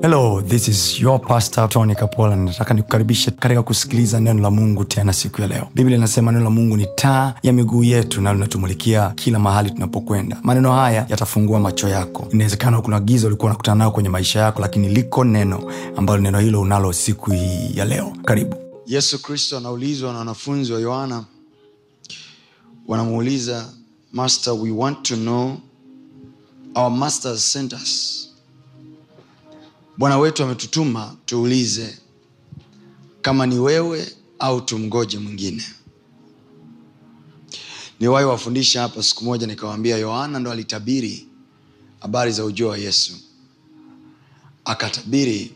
hello this is your pastor tony kapola nataka nikukaribishe katika kusikiliza neno la mungu tena siku ya leo biblia inasema neno la mungu ni taa ya miguu yetu na linatumulikia kila mahali tunapokwenda maneno haya yatafungua macho yako inawezekana kuna giza ulikuwa unakutana nayo kwenye maisha yako lakini liko neno ambalo neno hilo unalo siku hii ya leo karibu yesu kristo anaulizwa na wanafunzi wa yohana wanamuuliza master we want to know our masters sent us bwana wetu ametutuma tuulize kama ni wewe au tumgoje mwingine niwahi wafundisha hapa siku moja nikawaambia yohana ndo alitabiri habari za ujio wa yesu akatabiri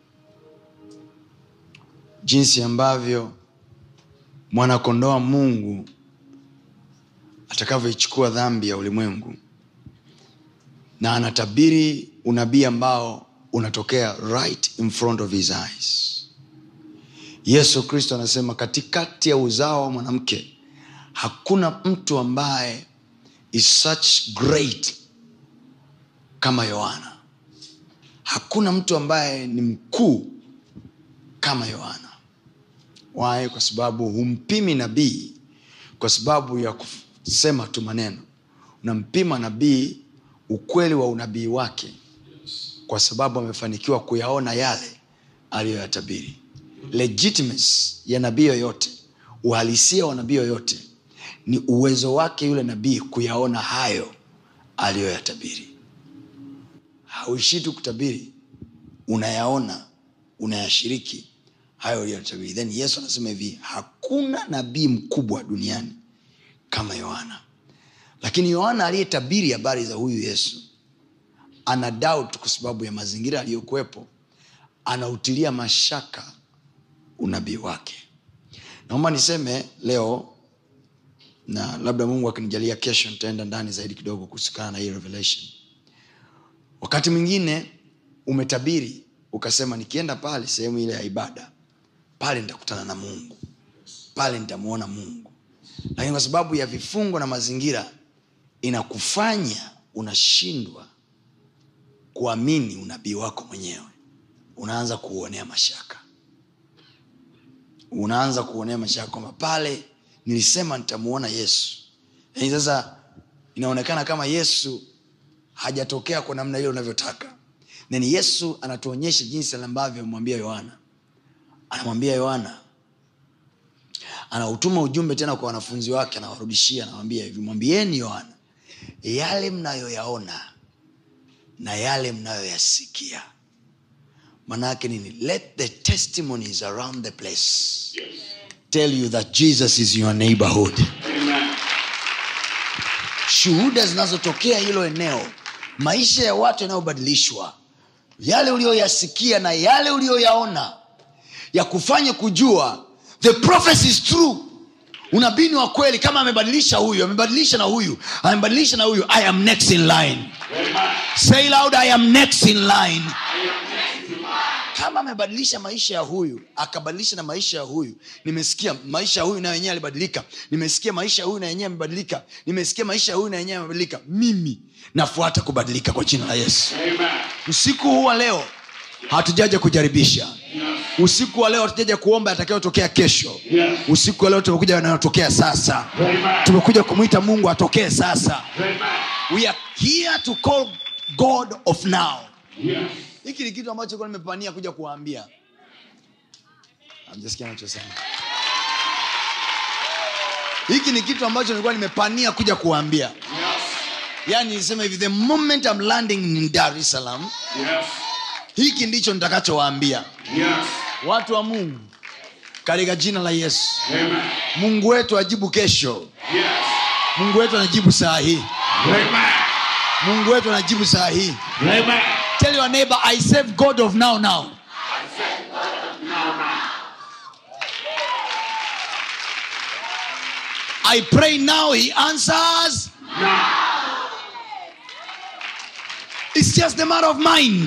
jinsi ambavyo mwanakondoa mungu atakavyoichukua dhambi ya ulimwengu na anatabiri unabii ambao unatokea right in front of his eyes yesu kristo anasema katikati ya uzao wa mwanamke hakuna mtu ambaye is such great kama yohana hakuna mtu ambaye ni mkuu kama yohana waye kwa sababu humpimi nabii kwa sababu ya kusema tu maneno unampima nabii ukweli wa unabii wake kwa sababu amefanikiwa kuyaona yale aliyoyatabiri legitimacy ya nabii yoyote uhalisia wa nabii yoyote ni uwezo wake yule nabii kuyaona hayo aliyoyatabiri hauishii tu kutabiri unayaona unayashiriki hayo uliyotabiri then yesu anasema hivi hakuna nabii mkubwa duniani kama yohana lakini yohana aliyetabiri habari za huyu yesu ana doubt kwa sababu ya mazingira aliyokuwepo anautilia mashaka unabii wake naomba niseme leo na labda mungu akinijalia kesho nitaenda ndani zaidi kidogo kuhusikana na hii revelation wakati mwingine umetabiri ukasema nikienda pale sehemu ile ya ibada pale nitakutana na mungu pale nitamwona mungu lakini kwa sababu ya vifungo na mazingira inakufanya unashindwa kuamini unabii wako mwenyewe unaanza kuuonea mashaka unaanza kuonea mashaka kwamba pale nilisema nitamuona yesu lakini sasa inaonekana kama yesu hajatokea kwa namna ile unavyotaka then yesu anatuonyesha jinsi ambavyo amemwambia yohana anamwambia yohana anautuma ujumbe tena kwa wanafunzi wake anawarudishia anawambia hivi mwambieni yohana yale mnayoyaona na yale mnayoyasikia manaake nini let the testimonies around the place tell you that jesus is your neighborhood shuhuda zinazotokea hilo eneo maisha ya watu yanayobadilishwa yale uliyoyasikia na yale uliyoyaona ya kufanya kujua the prophecy is true unabii ni wa kweli kama amebadilisha huyu amebadilisha na huyu amebadilisha na huyu i am next in line say loud i am next in line kama amebadilisha maisha ya huyu akabadilisha na maisha ya huyu nimesikia maisha ya huyu na wenyewe alibadilika nimesikia maisha ya huyu na yenyewe amebadilika nimesikia maisha ya huyu na yenyewe amebadilika mimi nafuata kubadilika kwa jina la yesu usiku huu wa leo hatujaja kujaribisha usiku wa leo hatujaja kuomba yatakayotokea kesho usiku wa leo tumekuja yanayotokea sasa tumekuja kumwita mungu atokee sasa we are here to call god of now hiki ni kitu ambacho kuwa nimepania kuja kuwaambia amjasikia nachosema hiki ni kitu ambacho nilikuwa nimepania kuja kuwaambia yaani nisema hivi the moment I'm landing in dar es salaam hiki ndicho nitakachowaambia watu wa mungu katika jina la yesu mungu wetu ajibu kesho mungu wetu anajibu saa hii mungu wetu anajibu saa hii tell your neighbor i save god of now now i pray now he answers it's just a matter of mind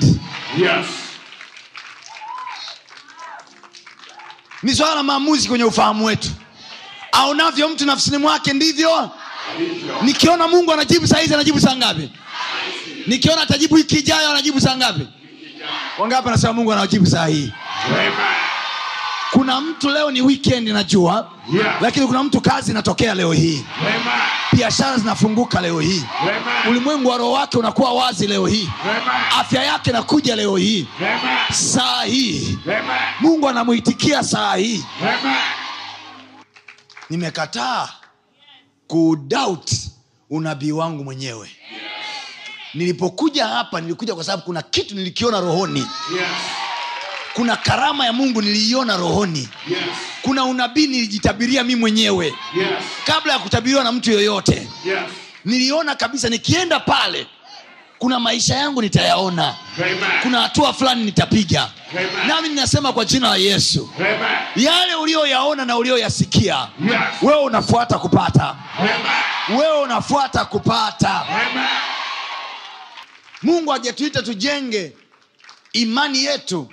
ni swala la maamuzi kwenye ufahamu wetu aonavyo mtu nafsini mwake ndivyo nikiona mungu anajibu saa hizi anajibu saa ngapi nikiona atajibu wiki ijayo anajibu saa ngapi wangapi anasema mungu anawajibu saa hii Amen. kuna mtu leo ni weekend najua Yes. lakini kuna mtu kazi inatokea leo hii Amen. biashara zinafunguka leo hii Amen. ulimwengu wa roho wake unakuwa wazi leo hii Amen. afya yake inakuja leo hii Amen. saa hii Amen. mungu anamuitikia saa hii Amen. nimekataa kudoubt unabii wangu mwenyewe nilipokuja hapa nilikuja kwa sababu kuna kitu nilikiona rohoni Yes. kuna karama ya mungu niliiona rohoni Yes. kuna unabii nilijitabiria mi mwenyewe Yes. kabla ya kutabiriwa na mtu yoyote Yes. niliona kabisa nikienda pale kuna maisha yangu nitayaona Amen. kuna hatua fulani nitapiga Amen. nami ninasema kwa jina la yesu Amen. yale ulioyaona na ulioyasikia Yes. wewe unafuata kupata Amen. wewe unafuata kupata Amen. mungu hajatuita tujenge imani yetu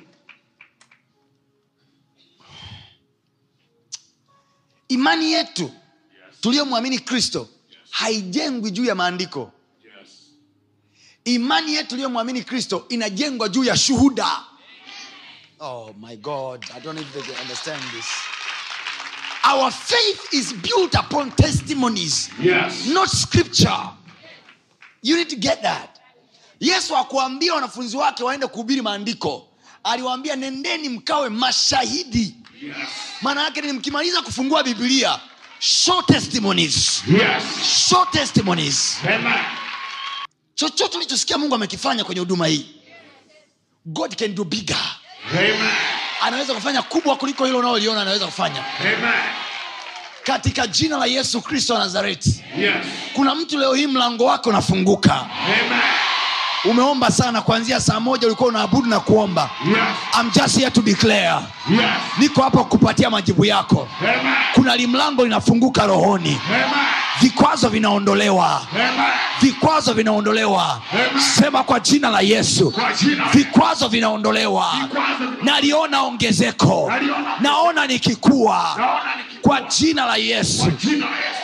imani yetu tuliyomwamini kristo haijengwi juu ya maandiko Yes. imani yetu tuliyomwamini kristo inajengwa juu ya shuhuda oh my god i don't know if they can understand this our faith is built upon testimonies Yes. not scripture you need to get that yesu akuambia wanafunzi wake waende kuhubiri maandiko aliwaambia nendeni mkawe mashahidi Yes. maana yake ni mkimaliza kufungua biblia show testimonies Yes. show testimonies Amen. chochote ulichosikia mungu amekifanya kwenye huduma hii god can do bigger Amen. anaweza kufanya kubwa kuliko hilo unaoliona anaweza kufanya Amen. katika jina la yesu kristo wa nazareti Yes. kuna mtu leo hii mlango wake unafunguka Amen. umeomba sana kuanzia saa moja ulikuwa unaabudu na kuomba Yes. I'm just here to declare Yes. niko hapa kukupatia majibu yako Amen. kuna limlango linafunguka rohoni Amen. vikwazo vinaondolewa Amen. vikwazo vinaondolewa Amen. sema kwa jina la yesu Kwa jina la- vikwazo vinaondolewa Vikwazo- naliona ongezeko Naliona- naona nikikua Naona nikikua. kwa jina la yesu Kwa jina la Yesu.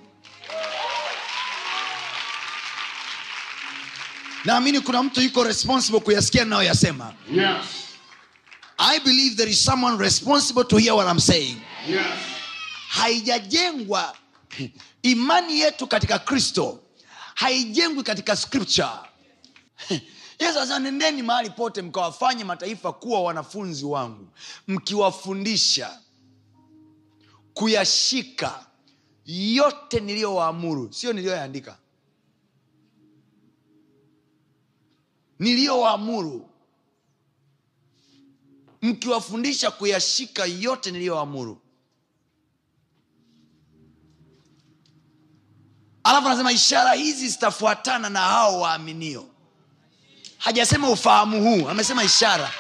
naamini kuna mtu yuko responsible kuyasikia ninayoyasema Yes. i believe there is someone responsible to hear what I'm saying Yes. haijajengwa imani yetu katika kristo haijengwi katika scripture yesu anasema nendeni mahali pote mkawafanye mataifa kuwa wanafunzi wangu mkiwafundisha kuyashika yote niliyowaamuru sio niliyoyaandika niliyowaamuru mkiwafundisha kuyashika yote niliyowaamuru alafu anasema ishara hizi zitafuatana na hao waaminio hajasema ufahamu huu amesema ishara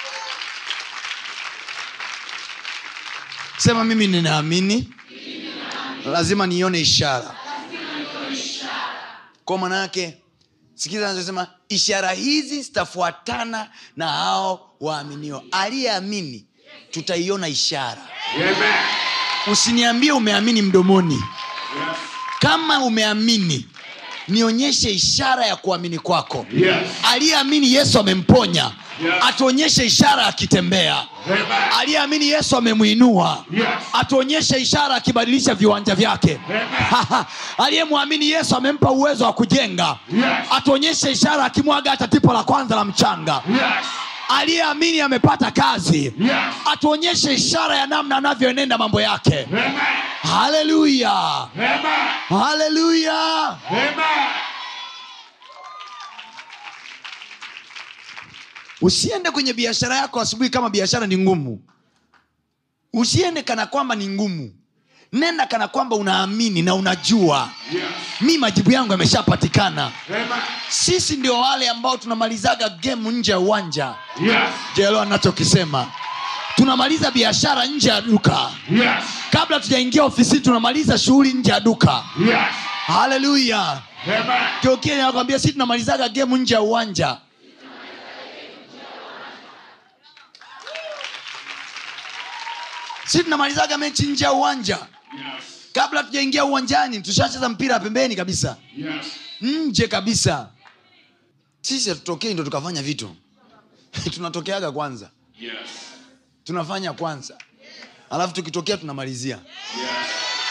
sema mimi ninaamini lazima nione ishara kwa maana yake sikiza anachosema ishara hizi zitafuatana na hao waaminio aliyeamini tutaiona ishara Amen. usiniambie umeamini mdomoni Yes. kama umeamini nionyeshe ishara ya kuamini kwako Yes. aliyeamini yesu amemponya Yes. atuonyeshe ishara akitembea Amen. aliyeamini yesu amemwinua Yes. atuonyeshe ishara akibadilisha viwanja vyake Amen. aliyemwamini yesu amempa uwezo wa kujenga Yes. atuonyeshe ishara akimwaga hata tipo la kwanza la mchanga Yes. aliyeamini amepata kazi Yes. atuonyeshe ishara ya namna anavyoenenda mambo yake Amen. haleluya Amen. haleluya Amen. usiende kwenye biashara yako asubuhi kama biashara ni ngumu usiende kana kwamba ni ngumu nenda kana kwamba unaamini na unajua Yes. mi majibu yangu yameshapatikana Amen. sisi ndio wale ambao tunamalizaga gemu nje ya uwanja Yes. jelo anachokisema tunamaliza biashara nje ya duka Yes. kabla tujaingia ofisini tunamaliza shughuli nje ya duka Yes. haleluya Amen. kiokile nakwambia si tunamalizaga gemu nje ya uwanja si tunamalizaga mechi nje ya uwanja Yes. kabla tujaingia uwanjani tushacheza mpira pembeni kabisa Yes. nje kabisa sisi hatutokei ndo tukafanya vitu tunatokeaga kwanza Yes. tunafanya kwanza alafu tukitokea tunamalizia Yes.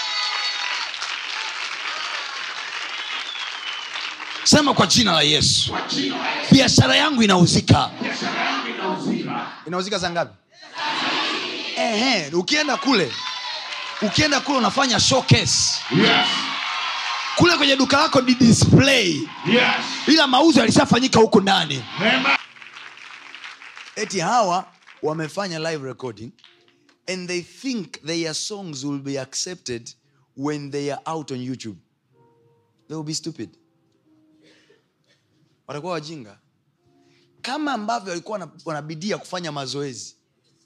sema kwa jina la yesu Kwa jina la Yesu. biashara yangu inauzika Biashara yangu inauzika. inauzika saa ngapi Ehe, ukienda kule ukienda kule unafanya showcase Yes. kule kwenye duka lako ni display Yes. ila mauzo yalishafanyika huko ndani Amen. eti hawa wamefanya live recording and they think their songs will be accepted when they are out on youtube they will be stupid watakuwa wajinga kama ambavyo walikuwa wana- wanabidia kufanya mazoezi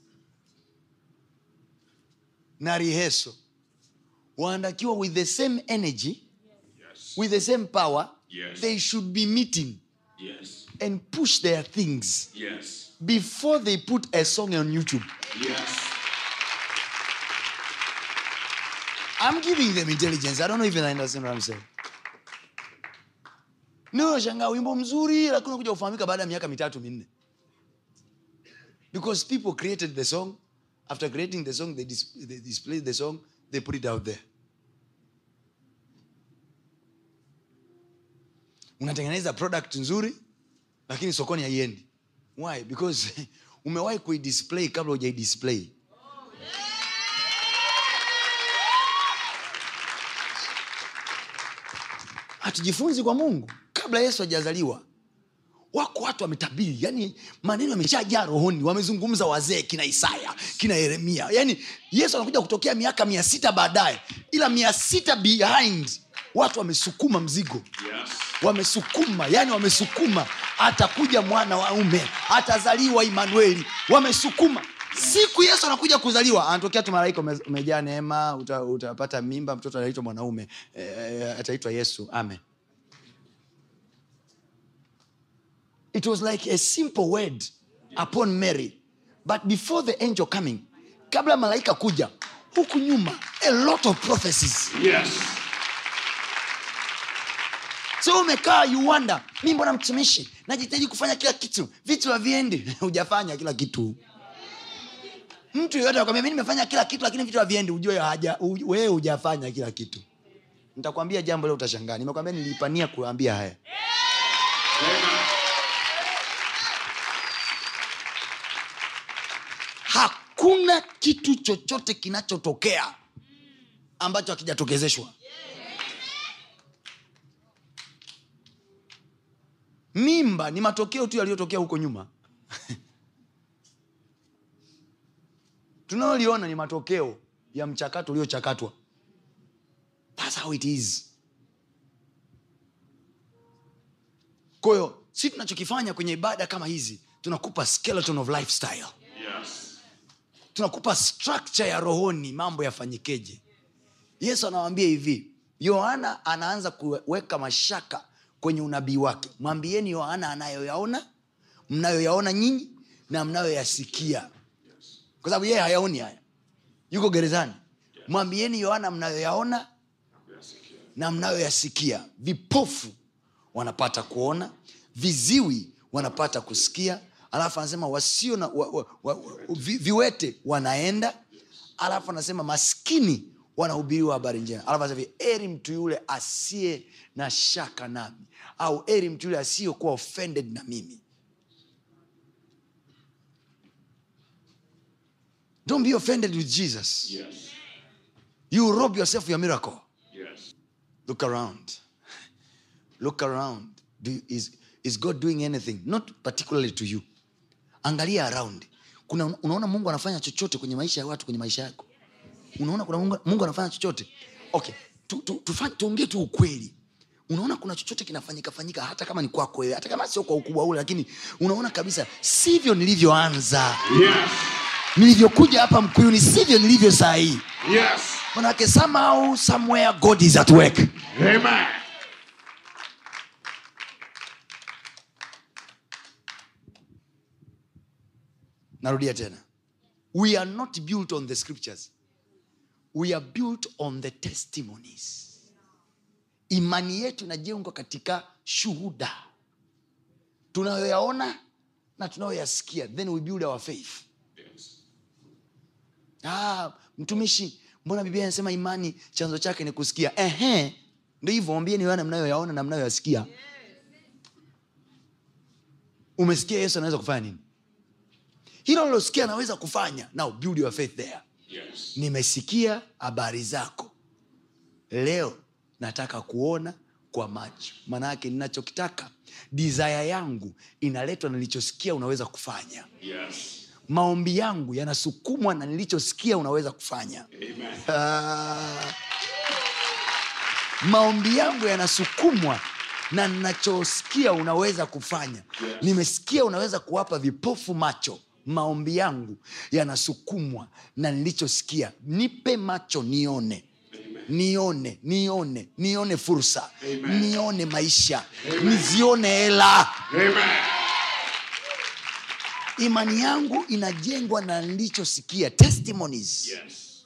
na riheso wanatakiwa with the same energy Yes. with the same power Yes. they should be meeting Yes. and push their things Yes. before they put a song on YouTube. Yes. I'm giving them intelligence. I don't know if they understand what I'm saying. No, shangaa wimbo mzuri lakini kuja kufahamika baada ya miaka mitatu minne. Because people created the song. After creating the song, they, dis- they displayed the song, they put it out there. Unatengeneza product nzuri lakini sokoni haiendi. Why? Because umewahi kuidisplay kabla hujaidisplay. hatujifunzi kwa mungu kabla yesu hajazaliwa wako watu wametabiri yani maneno yameshajaa rohoni wamezungumza wazee kina isaya kina yeremia yani yesu anakuja kutokea miaka mia sita baadaye ila mia sita behind watu wamesukuma mzigo Yes. wamesukuma yani wamesukuma atakuja mwana waume atazaliwa imanueli wamesukuma siku yesu anakuja kuzaliwa anatokea tu malaika ume- umejaa neema uta- utapata mimba mtoto anaitwa mwanaume e, ataitwa yesu amen it was like a simple word upon mary but before the angel coming kabla malaika kuja huku nyuma a lot of prophecies Yes. so umekaa you wonder mi mbona mtumishi najitaji kufanya kila kitu vitu haviendi hujafanya kila kitu mtu yoyote akwambia mi nimefanya kila kitu lakini vitu haviendi ujue haja u- wewe hujafanya kila kitu nitakwambia jambo leo utashangaa nimekwambia nilipania kuambia haya Amen. hakuna kitu chochote kinachotokea ambacho hakijatokezeshwa mimba ni matokeo tu yaliyotokea huko nyuma tunayoliona ni matokeo ya mchakato uliochakatwa thats how it is kwahiyo si tunachokifanya kwenye ibada kama hizi tunakupa skeleton of lifestyle Yes. tunakupa structure ya rohoni mambo yafanyikeje yesu anawambia hivi yohana anaanza kuweka mashaka kwenye unabii wake mwambieni yohana anayoyaona mnayoyaona nyinyi na mnayoyasikia kwa sababu yeye hayaoni haya yuko gerezani mwambieni yohana mnayoyaona na mnayoyasikia vipofu wanapata kuona viziwi wanapata kusikia alafu anasema wasio na wa, wa, wa, wa, vi, viwete wanaenda alafu anasema maskini wanahubiriwa habari njema alafu anasema hivi, eri mtu yule asiye na shaka nami au eri mtu yule asiyekuwa offended na mimi don't be offended with jesus Yes. you rob yourself of your miracle Yes. look around look around Do, is, is god doing anything not particularly to you angalia around kuna unaona mungu anafanya chochote kwenye maisha ya watu kwenye maisha yako unaona kuna mungu, mungu anafanya chochote okay tu, tu, tufa- tuongee tu ukweli unaona kuna chochote kinafanyika fanyika hata kama ni kwako wewe hata kama sio kwa ukubwa ule lakini unaona kabisa sivyo nilivyoanza Yes. nilivyokuja hapa mkuyuni sivyo nilivyo saa hii Yes. manake somehow somewhere god is at work Amen. narudia tena we are not built on the scriptures we are built on the testimonies imani yetu inajengwa katika shuhuda tunayoyaona na tunayoyasikia then we build our faith Yes. ah, mtumishi mbona biblia inasema imani chanzo chake ni kusikia ehe ndo hivyo wambieni wana mnayoyaona na mnayoyasikia umesikia yesu anaweza kufanya nini hilo lilosikia anaweza kufanya now build your faith there Yes. nimesikia habari zako leo nataka kuona kwa macho maanaake ninachokitaka desire yangu inaletwa na nilichosikia unaweza kufanya Yes. maombi yangu yanasukumwa na nilichosikia unaweza kufanya Amen. Ah. maombi yangu yanasukumwa na nachosikia unaweza kufanya Yes. nimesikia unaweza kuwapa vipofu macho maombi yangu yanasukumwa na nilichosikia nipe macho nione nione nione nione fursa Amen. nione maisha nizione hela Amen. imani yangu inajengwa na nilichosikia testimonies Yes.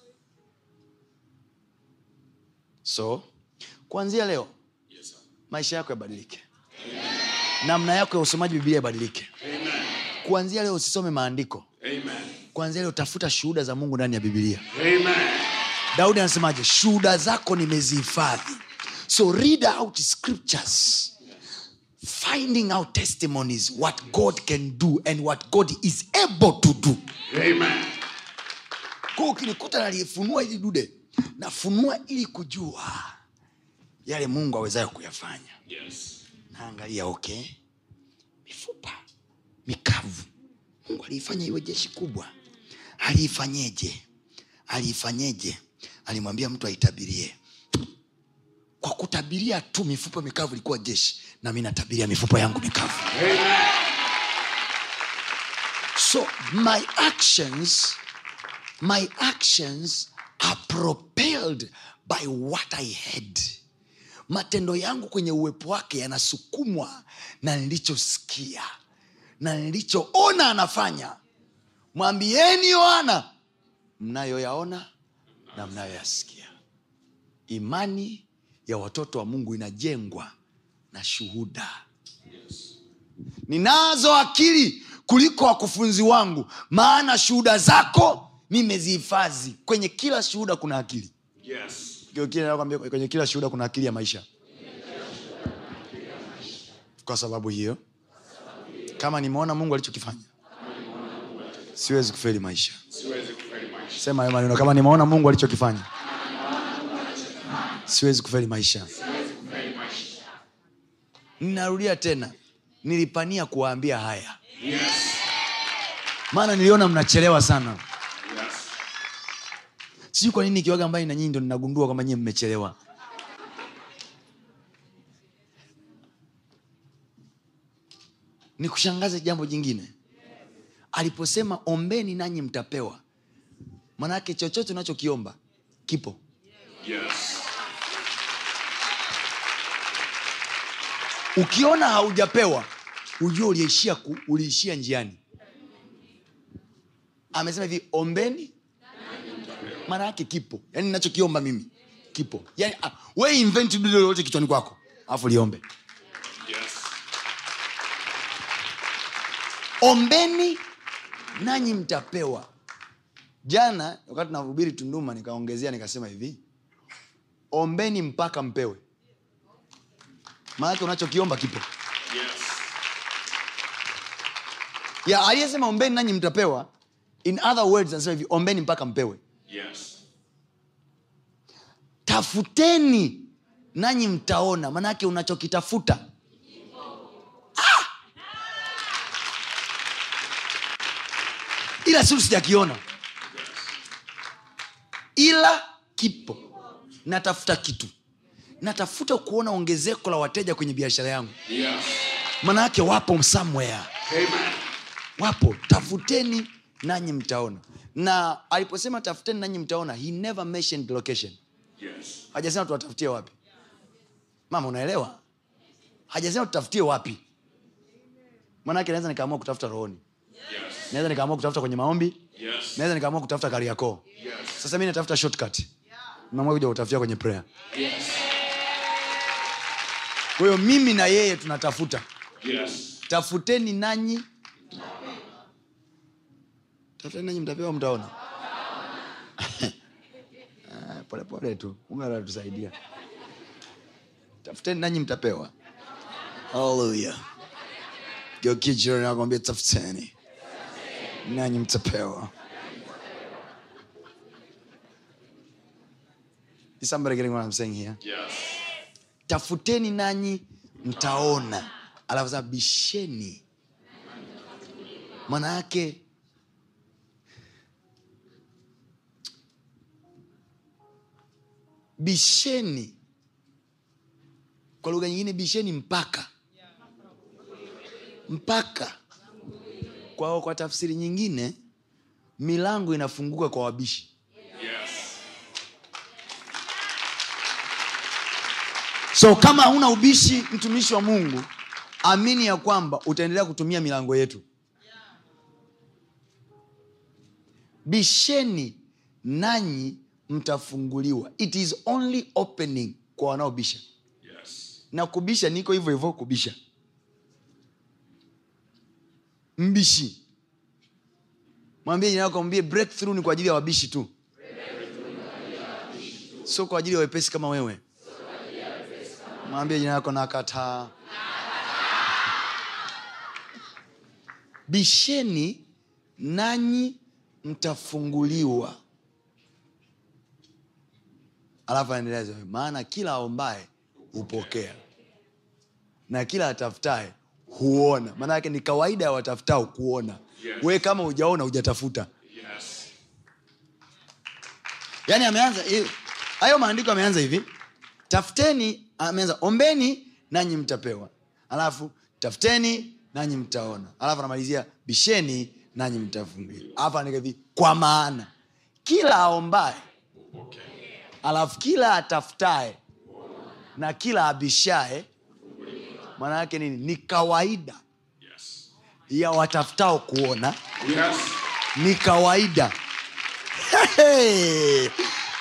so kuanzia leo Yes, sir. maisha yako yabadilike namna yako ya usomaji biblia ibadilike Amen. kuanzia leo usisome maandiko Amen. kuanzia leo tafuta shuhuda za mungu ndani ya bibilia Amen. daudi anasemaje shuhuda zako nimezihifadhi so read out scriptures finding out testimonies what god can do and what god is able to do Amen. kwa ukinikuta naliyefunua ili dude nafunua ili kujua yale mungu awezayo kuyafanya Yes. naangalia okay mifupa mikavu mungu aliifanya iwe jeshi kubwa aliifanyeje aliifanyeje alimwambia mtu aitabirie kwa kutabiria tu mifupa mikavu ilikuwa jeshi na mi natabiria mifupa yangu mikavu Amen. so my actions my actions are propelled by what i had matendo yangu kwenye uwepo wake yanasukumwa na nilichosikia na nilichoona anafanya mwambieni yohana mnayoyaona na mnayoyasikia imani ya watoto wa mungu inajengwa na shuhuda ninazo akili kuliko wakufunzi wangu maana shuhuda zako nimezihifadhi kwenye kila shuhuda kuna akili Yes. Kile- kile nakwambia, kwenye kila shuhuda kuna akili ya maisha kwa sababu hiyo kama nimeona mungu alichokifanya siwezi kufeli maisha Siwezi kufeli maisha. sema hayo maneno kama nimeona mungu alichokifanya siwezi kufeli maisha Kufeli maisha. ninarudia tena nilipania kuwaambia haya Yes. maana niliona mnachelewa sana Yes. sijui kwa nini ikiwaga mbali na nyinyi ndo ninagundua kwamba nyie mmechelewa nikushangaze jambo jingine aliposema ombeni nanyi mtapewa manake chochote unachokiomba kipo Yes. ukiona haujapewa ujue uliishia, ku, uliishia njiani amesema hivi ombeni maana yake kipo yaani nachokiomba mimi kipo yani, ah, we invent dude lolote kichwani kwako alafu liombe Yes. ombeni nanyi mtapewa jana wakati nahubiri tunduma nikaongezea nikasema hivi ombeni mpaka mpewe maanake unachokiomba kipo Yes. ya aliyesema ombeni nanyi mtapewa in other words anasema hivi ombeni mpaka mpewe Yes. tafuteni nanyi mtaona manake unachokitafuta Ah! ila siu sijakiona ila kipo natafuta kitu natafuta kuona ongezeko la wateja kwenye biashara yangu Yes. manake wapo somewhere Amen. wapo tafuteni nanyi mtaona na aliposema tafuteni nanyi mtaona he never mentioned location Yes. hajasema tuwatafutie wapi mama unaelewa hajasema tutafutie wapi manake naweza nikaamua kutafuta rohoni Yes. naweza nikaamua kutafuta kwenye maombi Yes. naweza nikaamua kutafuta kariakoo Yes. sasa mi natafuta shortcut naamua kuja kutafutia kwenye prayer Yes. kwa hiyo mimi na yeye tunatafuta Yes. tafuteni nanyi tafuteni nanyi mtapewa mtaona Ah, polepole tu mungu anatusaidia tafuteni nanyi mtapewa haleluya geukia jirani yako mwambie tafuteni nanyi mtapewa Is somebody getting what I'm saying here? Yes. tafuteni nanyi mtaona alafu sema bisheni maana yake bisheni kwa lugha nyingine bisheni mpaka mpaka kwa, kwa tafsiri nyingine milango inafunguka kwa wabishi Yes. so kama huna ubishi mtumishi wa mungu amini ya kwamba utaendelea kutumia milango yetu bisheni nanyi mtafunguliwa it is only opening kwa wanaobisha Yes. na kubisha niko hivyo hivyo kubisha mbishi mwambie jina lako mwambie breakthrough ni kwa ajili ya wabishi tu sio kwa ajili ya wepesi kama wewe mwambie jina lako nakataa bisheni nanyi mtafunguliwa alafu anaendelea sema, maana kila aombaye hupokea na kila atafutaye huona maana yake ni kawaida ya watafutao kuona Yes. we kama hujaona hujatafuta Yes. yaani ameanza hivi- hayo maandiko ameanza hivi tafuteni ameanza ombeni nanyi mtapewa alafu tafuteni nanyi mtaona alafu anamalizia bisheni nanyi mtafunguliwa alafu anaandika hivi kwa maana kila aombaye Okay. alafu kila atafutaye na kila abishaye maana yake nini ni kawaida Yes. ya watafutao kuona Yes. ni kawaida hey!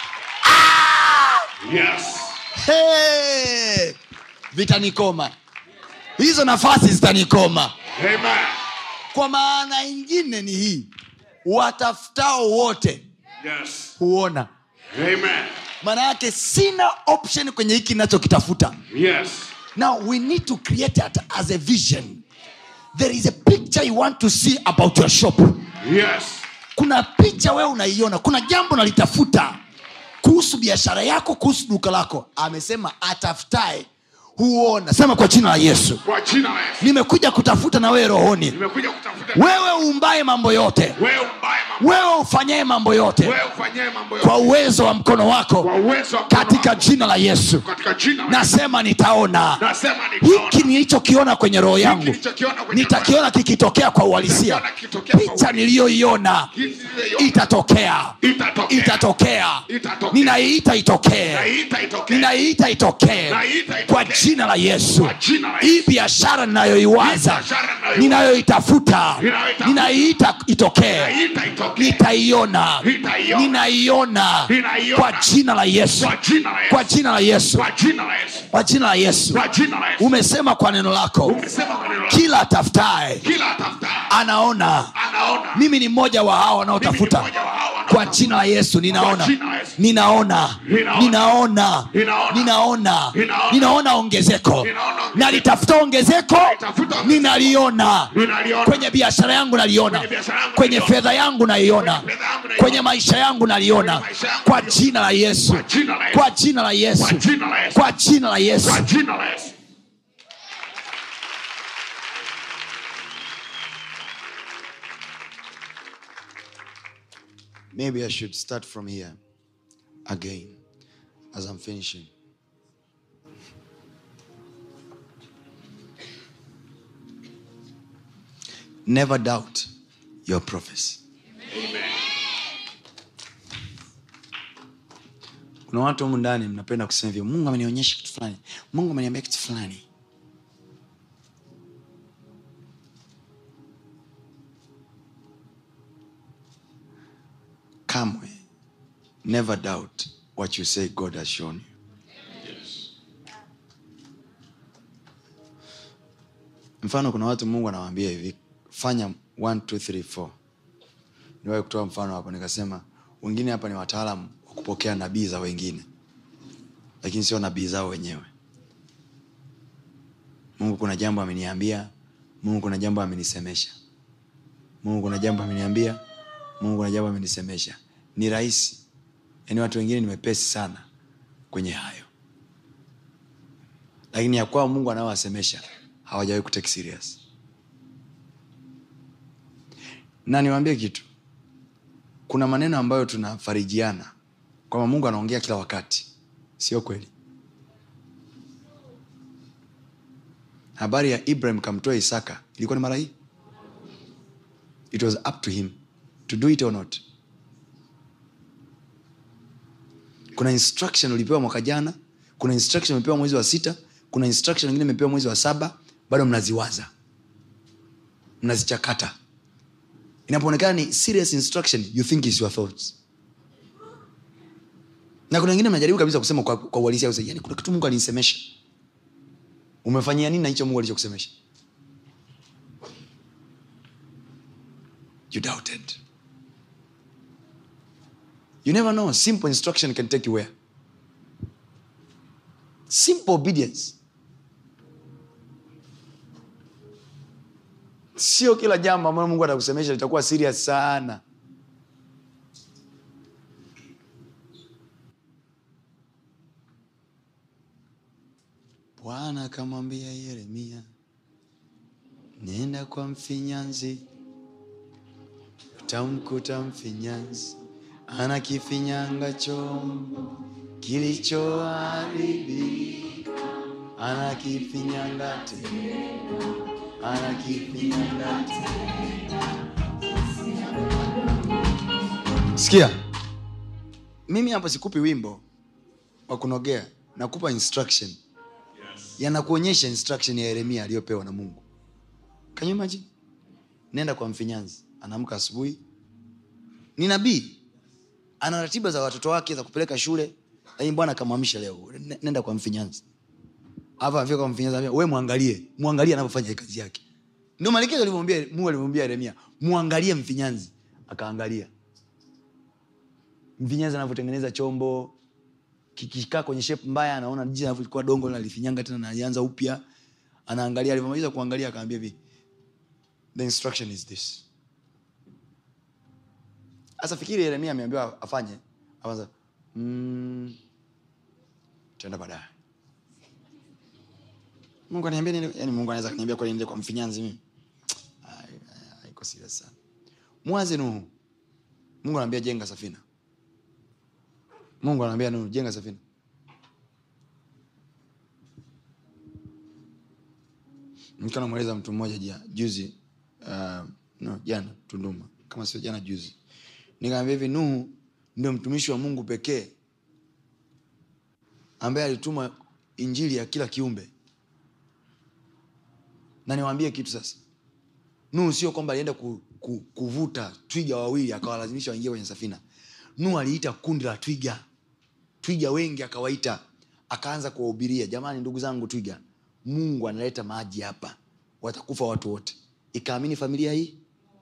Yes. hey! vitanikoma hizo nafasi zitanikoma Amen. kwa maana ingine ni hii watafutao wote Yes. huona Amen. maana yake sina option kwenye hiki nachokitafuta Yes. now we need to create it as a vision there is a picture you want to see about your shop Yes. kuna picha wewe unaiona kuna jambo nalitafuta kuhusu biashara yako kuhusu duka lako amesema atafutae huona sema kwa jina la yesu Kwa jina la Yesu. nimekuja kutafuta na wewe rohoni Nimekuja kutafuta wewe uumbaye mambo yote wewe mbaya mambo. wewe ufanyaye mambo yote Wewe ufanyie mambo kwa yote uwezo wa mkono kwa wako uwezo wa mkono katika wako. jina la yesu katika jina la Yesu. nasema nitaona Nasema nitaona. hiki nilichokiona kwenye roho yangu nilichokiona kwenye nitakiona kikitokea kwa uhalisia Nitakiona kikitokea kwa picha uhalisia. niliyoiona Hizi zile itatokea Itatokea. itatokea Itatokea. ninaiita itokee Naiita itokee. ninaiita itokee Naiita itokee. kwa jina la yesu Kwa jina la hii Yesu. biashara ninayoiwaza Hii biashara ninayoiwaza. ninayoitafuta Ninayoitafuta. ninaiita itokee Naiita itokee. nitaiona Nitaiona. ninaiona Ninaiona. kwa jina la yesu Kwa jina la Yesu. kwa jina la yesu Kwa jina la Yesu. kwa jina la yesu Kwa jina la Yesu. umesema kwa neno lako Umesema kwa neno lako. kila atafutaye Kila atafutaye anaona anaona. mimi ni mmoja wa hao wanaotafuta Mimi ni mmoja wa hao wanaotafuta. kwa jina la yesu ninaona Kwa jina la Yesu. ninaona Ninaona. ninaona Ninaona. ninaona Ninaona. ninaona ongezeko Ninaona ongezeko. nalitafuta ongezeko Nalitafuta ongezeko. ninaliona Ninaliona. kwenye biashara yangu naliona Kwenye biashara yangu kwenye naliona. fedha yangu naiona Kwenye fedha yangu naiona. kwenye maisha yangu naliona Kwenye maisha yangu kwa naliona. jina la yesu Kwa jina la Yesu. kwa jina la yesu Kwa jina la Yesu. kwa jina la yesu Kwa jina la Yesu. maybe i should start from here again as i'm finishing never doubt your prophecy kuna watu humu ndani mnapenda kusema hivyo mungu amenionyesha kitu fulani mungu ameniambia kitu fulani kamwe never doubt what you say god has shown you Yes. mfano kuna watu mungu anawaambia hivi fanya 1 2 3 4 niwahi kutoa mfano hapa nikasema wengine hapa ni wataalamu wa kupokea nabii za wengine lakini sio nabii zao wenyewe mungu kuna jambo ameniambia mungu kuna jambo amenisemesha mungu kuna jambo ameniambia mungu kuna jambo amenisemesha ni rahisi yaani watu wengine ni mepesi sana kwenye hayo lakini ya kwao mungu anaowasemesha hawajawahi kutake serious na niwaambie kitu kuna maneno ambayo tunafarijiana kwamba mungu anaongea kila wakati sio kweli habari ya ibrahim kamtoa isaka ilikuwa ni mara hii it was up to him to do it or not kuna instruction ulipewa mwaka jana kuna instruction umepewa mwezi wa sita kuna instruction ingine imepewa mwezi wa saba bado mnaziwaza mnazichakata inapoonekana ni serious instruction you think is your thoughts na kuna wengine mnajaribu kabisa kusema kwa, kwa uhalisia usema, yani kuna kitu mungu alinisemesha umefanyia nini na hicho mungu alichokusemesha you doubted you never know simple instruction can take you where simple obedience sio kila jambo ambalo mungu atakusemesha litakuwa serious sana bwana akamwambia yeremia nenda kwa mfinyanzi utamkuta mfinyanzi ana kifinyanga chombo kilichoharibika ana kifinyanga tena ana kifinyanga tena sikia mimi hapo sikupi wimbo wa kunogea nakupa instruction yanakuonyesha instruction ya yeremia aliyopewa na mungu Can you imagine? nenda kwa mfinyanzi anaamka asubuhi ni nabii ana ratiba za watoto wake za kupeleka shule lakini bwana akamwamisha leo "Ne- nenda kwa mfinyanzi hapa afika kwa mfinyanzi anambia, we mwangalie mwangalie anavyofanya hii kazi yake ndio maelekezo alivyomwambia mungu alivyomwambia yeremia mwangalie mfinyanzi akaangalia mfinyanzi anavyotengeneza chombo kikikaa kwenye shape mbaya anaona jinsi anavyokuwa dongo nalifinyanga tena nalianza upya anaangalia alivyomaliza kuangalia akaambia hivi the instruction is this sasa fikiri yeremia ameambiwa afanye aanza mm, tenda baadaye mungu aniambia nini yani mungu anaweza kuniambia kweli niende kwa mfinyanzi mimi Ai, ai, haiko serious sana mwaze nuhu mungu anaambia jenga safina mungu anaambia nuhu jenga safina nikiwa namweleza mtu mmoja jia- juzi uh, no, jana tunduma kama sio jana juzi nikaambia hivi nuhu ndio mtumishi wa mungu pekee ambaye alituma injili ya kila kiumbe na niwaambie kitu sasa nuhu sio kwamba alienda ku, ku, kuvuta twiga wawili akawalazimisha waingie kwenye safina nuhu aliita kundi la twiga twiga wengi akawaita akaanza kuwahubiria jamani ndugu zangu twiga mungu analeta maji hapa watakufa watu wote ikaamini familia hii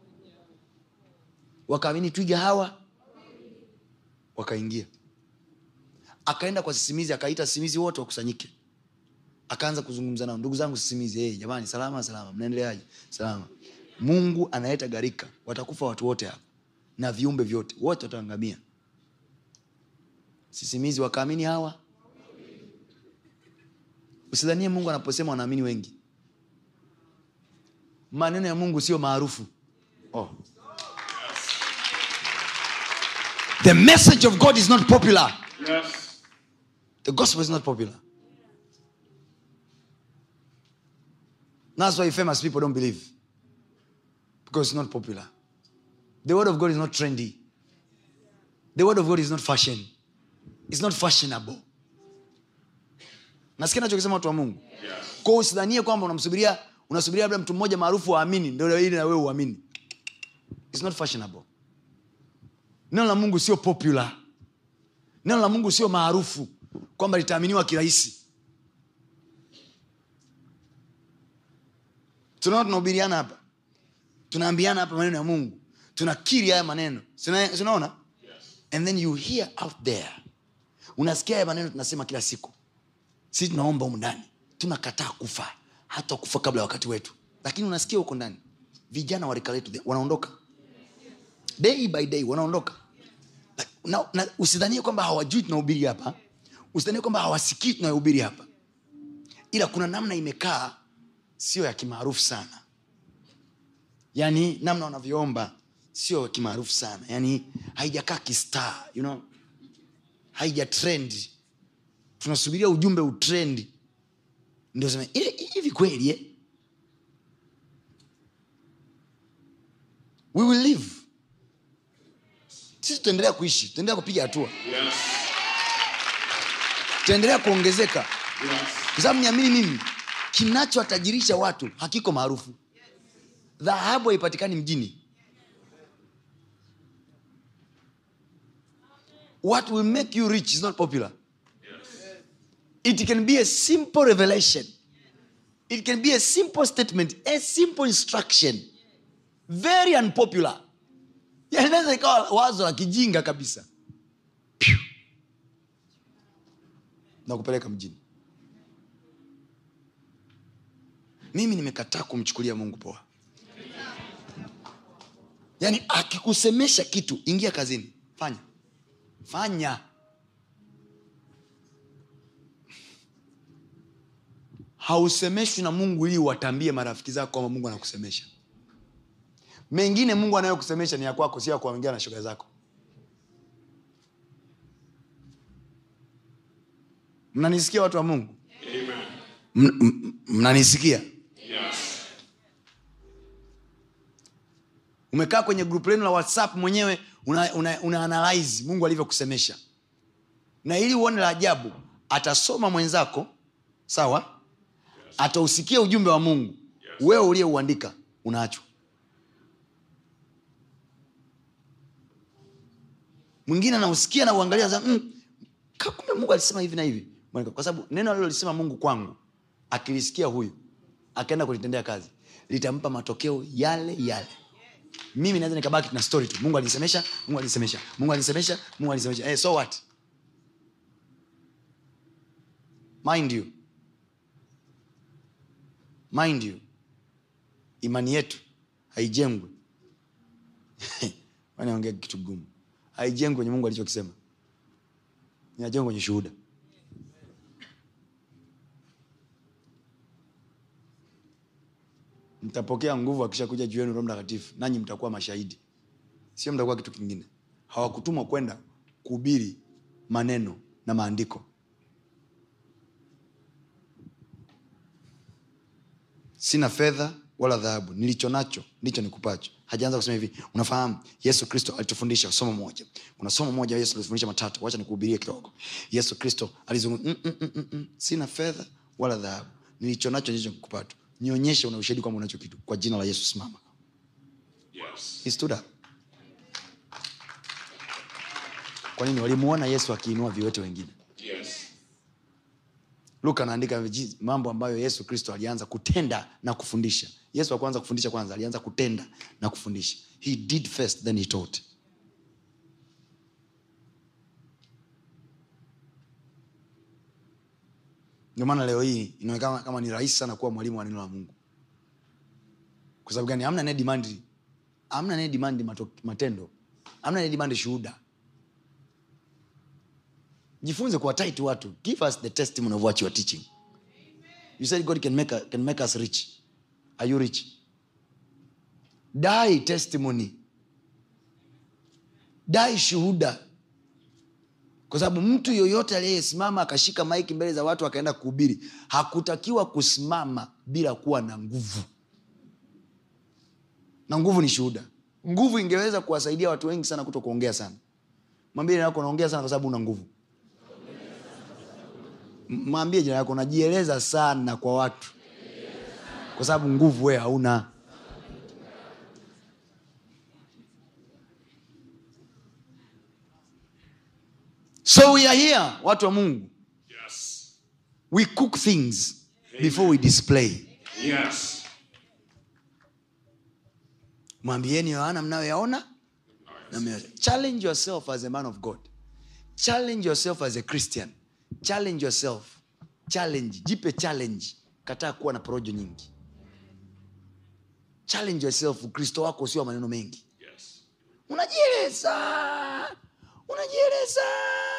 wakaamini twiga hawa wakaingia akaenda kwa sisimizi akaita sisimizi wote wakusanyike akaanza kuzungumza nao ndugu zangu sisimizi hey, jamani salama salama mnaendeleaje salama mungu analeta gharika watakufa watu wote hapa na viumbe vyote wote wataangamia sisimizi wakaamini hawa usidhanie mungu anaposema wanaamini wengi maneno ya mungu sio maarufu oh. the message of god is not popular Yes. the gospel is not popular that's why famous people don't believe because it's not popular the word of god is not trendy the word of god is not fashion it's not fashionable nasikia nachokisema watu wa mungu kwao usidhanie kwamba unamsubiria unasubiria labda mtu mmoja maarufu waamini ndio ili na wewe uamini It's not fashionable neno la mungu sio popular neno la mungu sio maarufu kwamba litaaminiwa kirahisi tunaona tunahubiriana hapa tunaambiana hapa maneno ya mungu tunakiri haya maneno Sina- sinaona and then you hear out there unasikia haya maneno tunasema kila siku sisi tunaomba humu ndani tunakataa kufa hata kufa kabla ya wakati wetu lakini unasikia huko ndani vijana wa rika letu wanaondoka day by day wanaondoka na, na usidhanie kwamba hawajui tunahubiri hapa usidhanie kwamba hawasikii tunayohubiri hapa ila kuna namna imekaa sio ya kimaarufu sana yaani namna wanavyoomba sio ya kimaarufu sana yaani haijakaa kistar you know? haija trend tunasubiria ujumbe utrendi ndio sema "Eh, hivi kweli eh? we will live sisi tutaendelea kuishi tutaendelea kupiga hatua Yes. tutaendelea kuongezeka Yes. kwa sababu niamini mimi kinachowatajirisha watu hakiko maarufu dhahabu haipatikani mjini what will make you rich is not popular it can be a simple revelation it can be a simple statement a simple instruction very unpopular Yani inaweza ikawa wazo la kijinga kabisa Phew. na kupeleka mjini mimi nimekataa kumchukulia mungu poa yaani akikusemesha kitu ingia kazini fanya fanya hausemeshwi na mungu ili watambie marafiki zako kwamba mungu anakusemesha mengine mungu anayokusemesha ni ya kwako sio ya kuongea na shoga zako mnanisikia watu wa mungu Amen. M- m- mnanisikia Yes. umekaa kwenye grup lenu la whatsapp mwenyewe una, una, una analyze mungu alivyokusemesha na ili uone la ajabu atasoma mwenzako sawa atausikia ujumbe wa mungu wewe uliyeuandika unaachwa mwingine anausikia na uangalia za, mm, ka- kumbe mungu alisema hivi na hivi kwa sababu neno alilolisema mungu kwangu akilisikia huyu akaenda kulitendea kazi litampa matokeo yale yale mimi naweza nikabaki na story tu mungu alisemesha mungu alisemesha mungu alisemesha mungu alisemesha hey, so what mind you mind you imani yetu haijengwi wanaongea kitu gumu haijengwi kwenye mungu alichokisema inajengwa kwenye shuhuda mtapokea nguvu akishakuja juu yenu roho mtakatifu nanyi mtakuwa mashahidi sio mtakuwa kitu kingine hawakutumwa kwenda kuhubiri maneno na maandiko sina fedha wala dhahabu nilicho nacho ndicho nikupacho hajaanza kusema hivi unafahamu yesu kristo alitufundisha somo moja kuna somo moja yesu alitufundisha matatu wacha nikuhubirie kidogo yesu kristo alizungumza mm, mm, mm, mm, mm. sina fedha wala dhahabu nilicho nacho ndicho nikupacho nionyeshe una ushahidi kwamba unacho kitu kwa jina la yesu simama Yes. He stood up. kwa nini walimuona yesu akiinua viwete wengine Yes. luka anaandika viji- mambo ambayo yesu kristo alianza kutenda na kufundisha yesu akuanza kufundisha kwanza alianza kutenda na kufundisha he did first then he taught ndio maana leo hii inaonekana kama ni rahisi sana kuwa mwalimu wa neno la mungu kwa sababu gani amna anayedimandi amna anayedimandi mato- matendo amna anayedimandi shuhuda jifunze kuwataiti watu give us the testimony of what you are teaching you said god can make, a, can make us rich are you rich dai testimony dai shuhuda kwa sababu mtu yoyote aliyesimama akashika maiki mbele za watu akaenda kuhubiri hakutakiwa kusimama bila kuwa na nguvu na nguvu ni shuhuda nguvu ingeweza kuwasaidia watu wengi sana kuto kuongea sana mwambie jina yako unaongea sana kwa sababu una nguvu M- mwambie jina yako unajieleza sana kwa watu kwa sababu nguvu wee hauna so we are here watu wa mungu Yes. we cook things before we display Yes. mwambieni yohana mnayoyaona na mnayo- challenge yourself as a man of god challenge yourself as a christian challenge yourself challenge jipe challenge kataa kuwa na porojo nyingi challenge yourself ukristo wako sio wa maneno mengi Yes. unajieleza unajieleza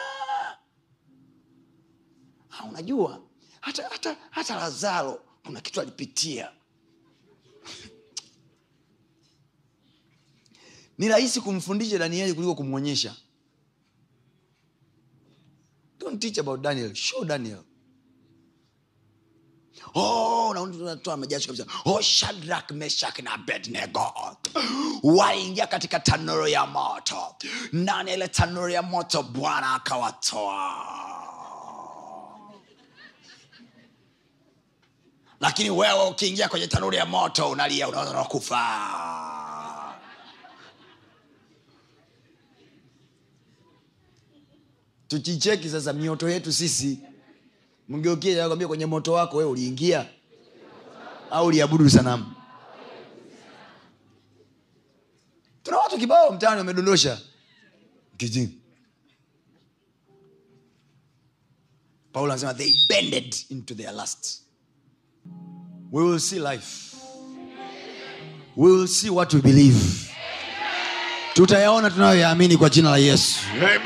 ha, unajua hata, hata, hata lazaro kuna kitu alipitia ni rahisi kumfundisha danieli kuliko kumwonyesha don't teach about daniel show daniel Oh, na unatoa majasho kabisa oh, shadrak meshak na abednego waingia katika tanuru ya moto ndani ya ile tanuru ya moto bwana akawatoa lakini wewe ukiingia kwenye tanuru ya moto unalia unaona unakufa tukicheki sasa mioto yetu sisi mgeukie kwambia kwenye moto wako wewe uliingia au uliabudu sanamu tuna watu kibao mtaani wamedondosha kijini paulo anasema they bended into their lust we will see life we will see what we believe tutayaona tunayoyaamini kwa jina la yesu Amen.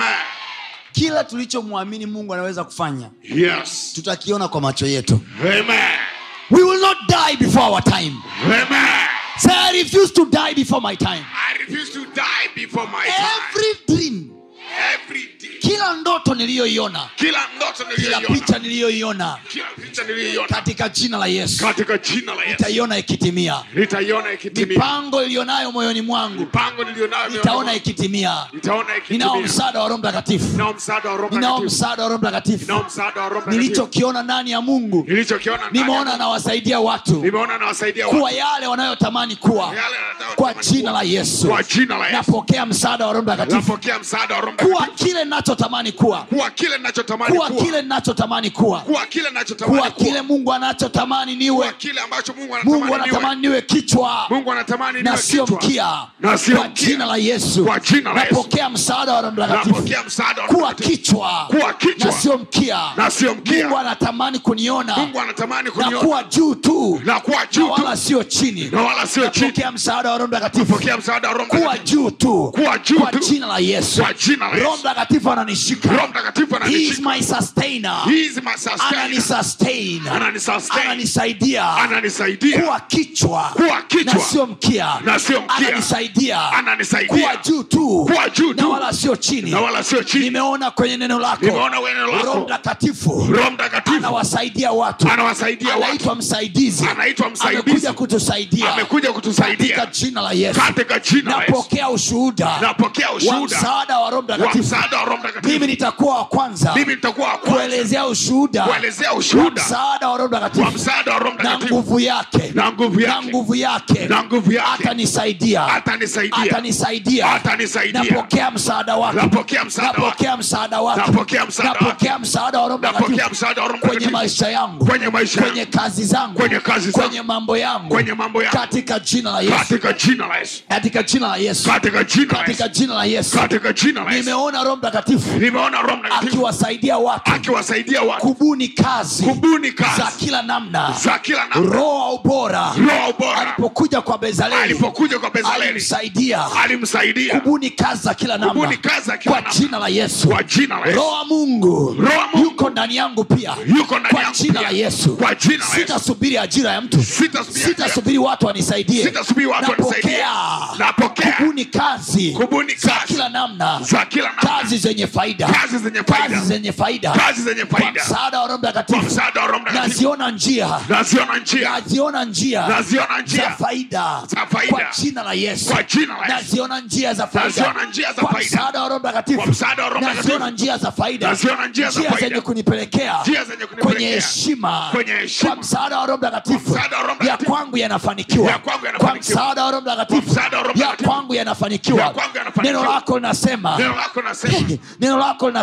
kila tulichomwamini mungu anaweza kufanya Yes. tutakiona kwa macho yetu Amen. we will not die before our time Amen. say i refuse to die before my time I refuse to die before my time. every dream Every day. kila ndoto niliyoiona Kila ndoto kila niliyoiona. picha niliyoiona Kila picha niliyoiona. katika jina la yesu Katika jina la Yesu. nitaiona ikitimia Nitaiona ikitimia. mipango iliyonayo moyoni mwangu Mipango nilionayo nitaona ikitimia Nitaona ninao ikitimia. msaada wa roho mtakatifu Ninao msaada wa Roho ninao Mtakatifu. msaada wa roho mtakatifu Ninao msaada wa Roho Mtakatifu. nilichokiona ndani ya mungu Nilichokiona ndani ya nimeona Mungu. nawasaidia watu Nimeona nawasaidia kuwa watu. yale wanayotamani kuwa Yale wanataka kwa kutamani jina kuwa. la yesu Kwa jina la Yesu. napokea msaada wa roho mtakatifu Napokea msaada wa Roho kuwa Mtakatifu. kile ninachotamani kuwa Kuwa kile ninachotamani kuwa kuwa. kile ninachotamani kuwa Kuwa kile ninachotamani kuwa kuwa. kile mungu anachotamani Kuwa niwe kile ambacho Mungu mungu anatamani niwe. anatamani niwe kichwa Mungu anatamani na niwe sio kichwa. mkia Na sio kwa mkia. jina la yesu Kwa jina la Yesu. napokea msaada wa roho mtakatifu Napokea msaada wa Roho kuwa Mtakatifu. kichwa Kuwa kichwa. na sio mkia Na sio mkia. mungu anatamani kuniona Mungu anatamani na kuniona. kuwa juu tu Na kuwa na juu tu. wala sio chini Na wala sio chini. napokea msaada wa roho mtakatifu Pokea msaada wa Roho kuwa Mtakatifu. juu tu Kuwa juu kwa tu. jina la yesu Kwa jina la roho Yesu. mtakatifu ananishika Roho Mtakatifu He is ananishika. my sustainer He is my sustainer. ananisustain Ananisustain. ananisaidia Ananisaidia. kuwa kichwa Kuwa kichwa. na sio mkia Na sio mkia. ananisaidia Ananisaidia. kuwa juu tu Kuwa juu na tu. wala sio chini Na wala sio chini. nimeona kwenye neno lako Nimeona kwenye neno lako. roho mtakatifu Roho Mtakatifu. anawasaidia watu Anawasaidia watu. anaitwa msaidizi Anaitwa msaidizi. amekuja kutusaidia Amekuja kutusaidia. katika jina la yesu Katika jina la Yesu. napokea ushuhuda Napokea wa ushuhuda. msaada wa roho Wa mtakatifu msaada wa Roho Mtakatifu. mimi nitakuwa wa kwanza Mimi nitakuwa wa kwanza. kuelezea ushuhuda Kuelezea wa ushuhuda. msaada wa roho Wa mtakatifu msaada wa Roho na Mtakatifu. nguvu yake Na nguvu yake. na nguvu yake Na nguvu yake. atanisaidia Atanisaidia. atanisaidia Atanisaidia. napokea msaada wake Napokea msaada wake. napokea msaada wake Napokea msaada wake. napokea msaada wa roho Napokea mtakatifu msaada wa Roho kwenye Mtakatifu. maisha yangu Kwenye maisha yangu. kwenye kazi zangu Kwenye kazi zangu. kwenye mambo yangu Kwenye mambo yangu. katika jina la yesu Katika jina la Yesu. katika jina la yesu Katika jina la katika Yesu. jina la yesu Katika jina la Yesu. nimeona roho mtakatifu Nimeona Roho Mtakatifu akiwasaidia watu akiwasaidia watu kubuni kazi kubuni kazi za kila namna za kila namna. roho wa ubora Roho bora alipokuja kwa bezaleli alipokuja kwa Bezaleli alimsaidia alimsaidia kubuni kazi za kila namna Kubuni kazi za kila kwa namna. jina la yesu kwa jina la Yesu. roho wa mungu Roho wa Mungu yuko ndani yangu pia yuko ndani kwa yangu jina pia. la yesu Kwa jina la Yesu. sitasubiri ajira ya mtu Sitasubiri ajira. sitasubiri watu wanisaidie Sitasubiri watu wanisaidie. napokea Napokea. kubuni kazi Kubuni za kazi. kila namna za kila namna. kazi zenye faida Kazi zenye faida. kazi zenye faida Kazi zenye kwa faida. msaada wa roho Kwa mtakatifu msaada wa Roho Mtakatifu. naziona njia Naziona njia naziona njia Naziona za njia faida za faida. kwa jina la yesu Kwa jina la Yesu. naziona njia za faida Naziona njia za kwa faida. msaada wa roho mtakatifu Kwa msaada wa Roho Mtakatifu. naziona njia za faida Naziona njia za faida. zenye kunipelekea Njia zenye kunipelekea. kwenye heshima Kwenye heshima. kwa msaada wa roho mtakatifu Kwa msaada wa Roho ya Mtakatifu. kwangu yanafanikiwa Ya kwangu kwa yanafanikiwa. msaada wa roho Kwa mtakatifu msaada wa Roho ya Mtakatifu. kwangu yanafanikiwa Ya kwangu yanafanikiwa. neno lako linasema neno lako nasema neno lako linasema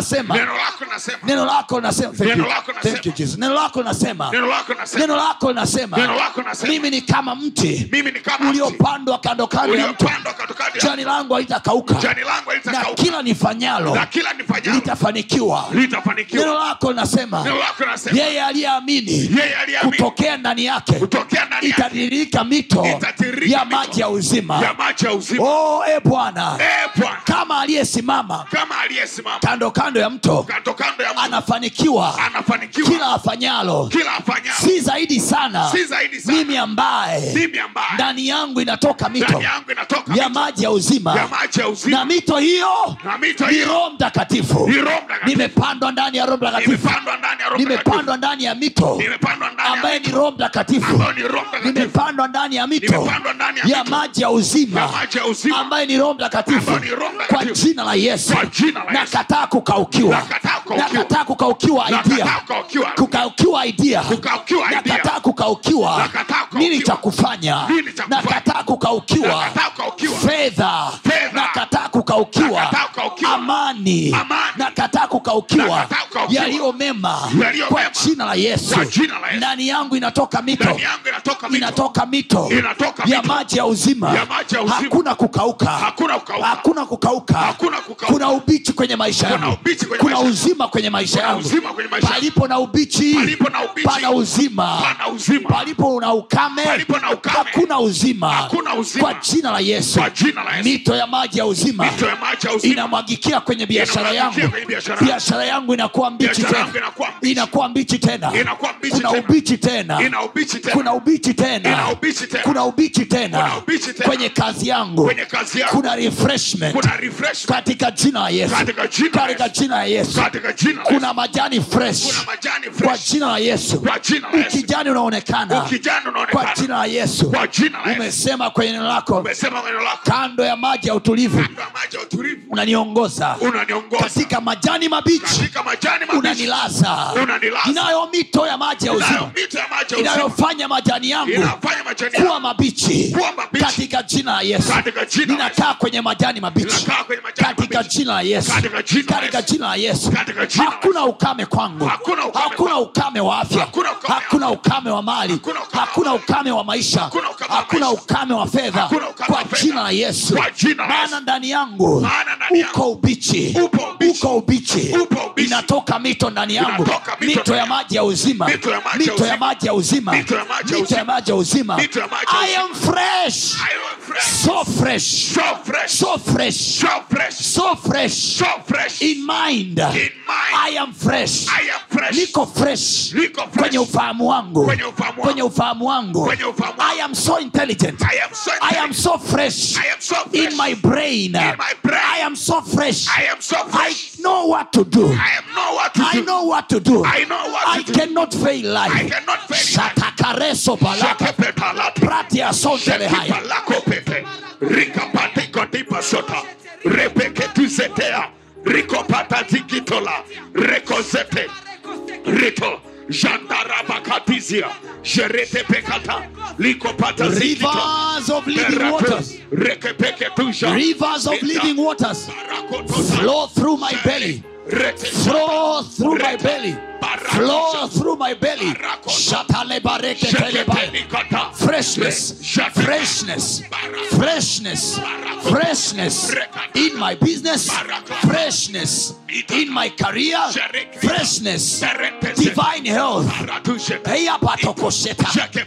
linasema neno lako linasema neno lako linasema Thank Neno you. lako linasema. Thank you, Jesus. neno lako linasema neno lako linasema neno lako linasema Neno lako linasema. mimi ni kama mti mimi ni kama mti uliopandwa kando kando ya mto uliopandwa katikati ya jani langu halitakauka jani langu na litakauka kila nifanyalo na kila nifanyalo litafanikiwa litafanikiwa neno lako linasema neno lako linasema yeye aliyeamini yeye aliyeamini kutokea ndani yake kutokea ndani yake itatiririka mito Itatiririka ya mito maji ya uzima ya maji ya uzima oh, e bwana eh bwana kama aliyesimama kama aliyesimama kando kando ya mto kando kando ya mto anafanikiwa anafanikiwa kila afanyalo kila afanyalo si zaidi sana si zaidi sana mimi ambaye mimi ambaye ndani yangu inatoka mito ndani yangu inatoka ya mito maji ya uzima ya maji ya uzima na mito hiyo na mito ni hiyo roho mtakatifu ni Roho Mtakatifu. nimepandwa ndani ya roho mtakatifu nimepandwa ndani ya Roho Mtakatifu. nimepandwa ndani ya mito nimepandwa ndani ya ambaye ni mito roho mtakatifu ambayo ni Roho Mtakatifu nimepandwa ndani ya mito Nimepandwa ndani ya ya mito maji ya uzima ya maji ya uzima ambaye ni roho mtakatifu Ambayo ni Roho kwa Mtakatifu. jina la yesu Kwa jina la Yesu. nakataa kukaukiwa Nakataa kukaukiwa. nakataa kukaukiwa Nakataa idea kukaukiwa. kukaukiwa idea Kukaukiwa idea. nakataa kukaukiwa Nakataa kukaukiwa. nini cha kufanya Nini cha kufanya. nakataa kukaukiwa Nakataa kukaukiwa. fedha Fedha. nakataa kukaukiwa Nakataa kukaukiwa. amani Amani. nakataa kukaukiwa Nakataa kukaukiwa. yaliyo mema Yaliyo kwa mema. jina la yesu Kwa jina la Yesu. ndani yangu inatoka mito ndani yangu inatoka mito inatoka mito Inatoka ya mito. maji ya uzima Ya maji ya uzima. hakuna kukauka hakuna kukauka hakuna kukauka Hakuna kukauka. kuna ubichi kwenye maisha Kuna yangu ubichi kwenye kuna maisha. uzima kwenye maisha Kuna yangu uzima kwenye maisha. palipo na ubichi Palipo na ubichi. pana uzima Pana uzima. palipo na ukame Palipo na ukame. hakuna uzima Hakuna uzima. kwa jina la yesu Kwa jina la Yesu. mito ya maji ya uzima mito ya maji ya uzima inamwagikia kwenye biashara Inamwagikia yangu kwenye biashara yangu. biashara yangu inakuwa mbichi Biashara tena yangu inakuwa mbichi. inakuwa mbichi tena Inakuwa mbichi kuna tena. ubichi tena ina ubichi tena kuna ubichi tena Ina ubichi tena. kuna ubichi tena Kuna ubichi tena. kwenye kazi yangu kwenye kazi yako kuna refreshment kuna refresh katika jina la yesu Katika jina la katika Yesu. jina la yesu katika jina la kuna Yesu. majani fresh kuna majani kwa fresh jina la yesu kwa jina la Yesu ukijani unaonekana ukijana kwa unaonekana jina la yesu kwa jina la Yesu umesema kwenye neno lako umesema neno lako kando ya maji ya utulivu kando ya maji ya utulivu unaniongoza unaniongoza katika majani mabichi katika majani mabichi unanilaza Unanilaza. inayo mito ya maji ya Inayo uzima mito ya maji ya uzima inayofanya majani yangu inafanya majani kuwa yako mabichi Kuwa mabichi. katika jina la yesu katika jina la Yesu ninakaa kwenye majani mabichi Ninakaa kwenye majani katika mabichi. jina la yesu Katika jina la katika Yesu. jina la yesu Katika jina la hakuna ukame kwangu Hakuna ukame hakuna kwangu. ukame wa afya Hakuna ukame hakuna ukame wa mali Hakuna ukame wa hakuna mali. ukame wa maisha Hakuna ukame wa hakuna maisha. ukame wa fedha Hakuna ukame kwa wa fedha. jina la yesu Kwa jina la maana Yesu. ndani yangu Maana ndani yangu uko ubichi upo ubichi. uko ubichi Upo ubichi. inatoka mito ndani yangu Inatoka mito mito ya ndani maji ya uzima Mito ya maji ya mito ya uzima. maji ya uzima Mito ya maji ya mito ya uzima. maji ya uzima Mito ya maji ya i am fresh I am fresh so fresh so fresh so fresh so fresh so fresh so fresh in mind in mind i am fresh I am fresh niko fresh Niko fresh. kwenye ufahamu wangu Kwenye ufahamu wangu. kwenye ufahamu wangu Kwenye ufahamu wangu. i am so intelligent I am so i am so fresh I am so fresh in my brain In my brain. i am so fresh I am so i fresh know what to do I am know what to i do know what to do I know what i to do cannot fail I life cannot fail shatakareso palaka Shakepetalato. pratia sontele haya Shakipalakopete. Rikapatikontipasota. Repeketusetea. Rikopatazikitola. Rekozete. Rito. Jandarabakatizia. Jeretepekata. Likopatazikito. rivers of living Berato. waters Rekepeketusha. rivers of Ita. living waters Barakotota. flow through my belly Rete. flow through my Reta. belly Barako. flow through my belly Barako. shatale bareke telebai Shekepenikata. freshness Shakata. freshness Barako. freshness freshness in my business freshness in my career freshness divine health Eya patokosheta.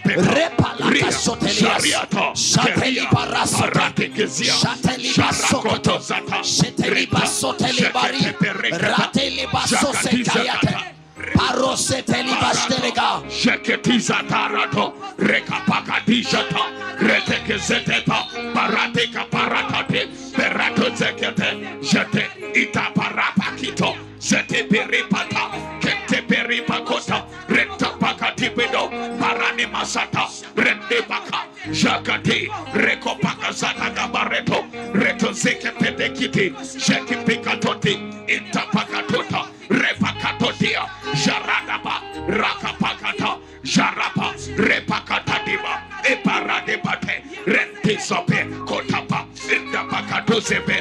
Repalaka sotelias. Shateli barasota. Shateli basokoto. Sheteli basoteli bari. Rateli basosekayate. Paroseteli bastelega. Sheketiza tarato, rekapakadishata, retekezeteta, parateka paratate, perato zekete, jete ita parapakito, zete peripata, kete peripakota, reta pakatipedo, parani masata, rende baka, jakati, rekopaka zata gabareto, reto zeke pedekiti, sheki pikatoti, ita pakatota, repakatotia, jaradaba, rakapakata, jarapa, repakatadiba, eparadebate, rentisope, kotapa, indapakatosebe,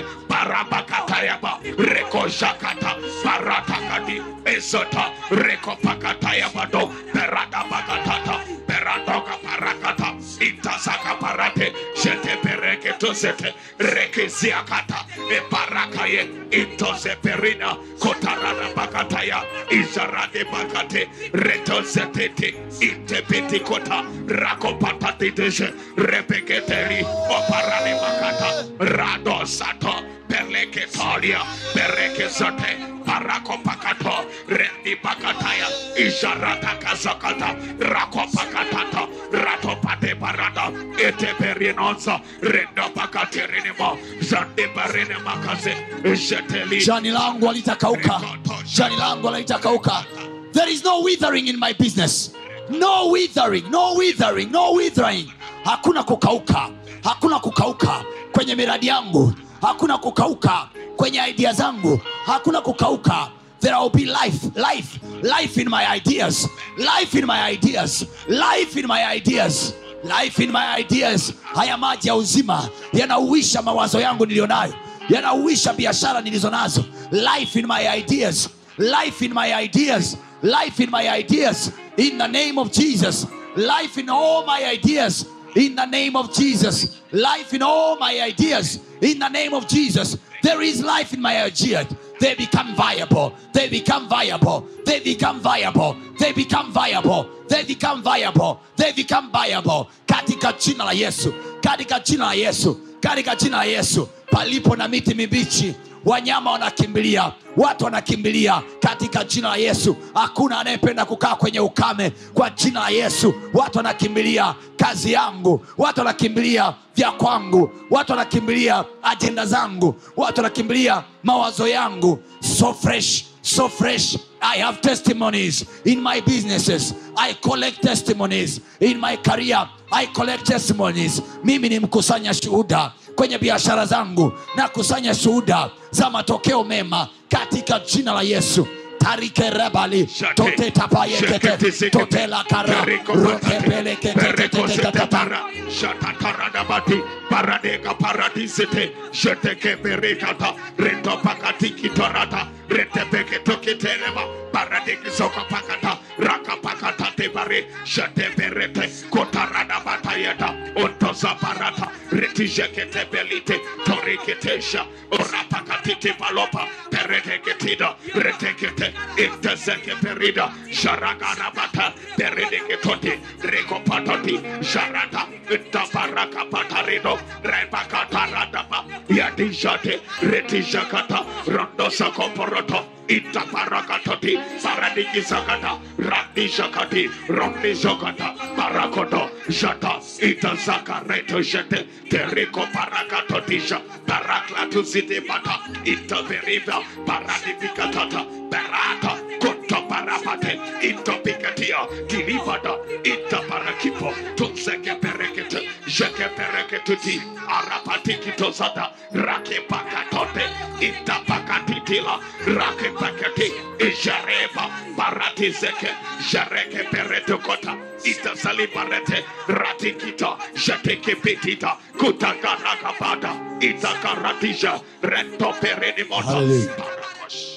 barabakatayaba rekoshakata baratakadi esota rekopakatayabado beradabakatata beradoka parakata itasaka parate jete pereketosete rekeziakata ebarakaye itoseperina kotarada bakataya izarade bakate retozetete intepetikota rakopatatiteshe repeketeri oparane makata radosato perleketolia perekezote parakopakato rendi pakataya isaratakazakata rakopakatata ratopate parada eteperinosa rendopakaterenemo zandeparenemakase jeteli jani langu halitakauka jani langu halitakauka there is no withering in my business no withering no withering no withering hakuna kukauka hakuna kukauka kwenye miradi yangu hakuna kukauka kwenye idea zangu hakuna kukauka there will be life life life in my ideas life in my ideas life in my ideas life in my ideas haya maji ya uzima yanauisha mawazo yangu niliyonayo yanauisha biashara nilizo nazo life in my ideas life in my ideas life in my ideas in the name of jesus life in all my ideas in the name of jesus life in all my ideas in the name of jesus there is life in my ideas they become viable they become viable they become viable they become viable they become viable they become viable katika jina la yesu katika jina la yesu katika jina la yesu palipo na miti mibichi wanyama wanakimbilia watu wanakimbilia katika jina la yesu hakuna anayependa kukaa kwenye ukame kwa jina la yesu watu wanakimbilia kazi yangu watu wanakimbilia vya kwangu watu wanakimbilia ajenda zangu watu wanakimbilia mawazo yangu so fresh so fresh I have testimonies in my businesses. I collect testimonies in my career. I collect testimonies. Mimi ni mkusanya shuhuda kwenye biashara zangu na kusanya shuhuda za matokeo mema katika jina la Yesu. Tarike rebali tote tapayekete tote la kara rote pelekete tatata shatatarabati paradeka paradisete shetekeberekata retopakatikitorata retepeketokitelema paradekisokapakata rakapakatatebare sheteberete kotaradabatayeta ontozaparata retijeketebelite toriketesha orapakatitipalopa pereteketida retekete intezekeperida sharagarabata peredeketoti rekopatoti sharata intabarakapatarido rebakataradaba yadijate retijakata rondosakoporoto itabarakatoti paradikisakata radishakati rondizokata barakoto jata itazakareto jete teriko parakatotisha paraklatuzitibata itaberiva paradifikatata berata kotoparapate itopikatia kilivada itaparakipo tunsekeperekete jekepereketuti arapatikitozada rakepakatote itapakatitila rakepakati ijareba paratizeke jarekeperetokota itasaliparete ratikita jatekepetita kutakarakabada itakaratija rentoperenimota Hallelujah. parakosh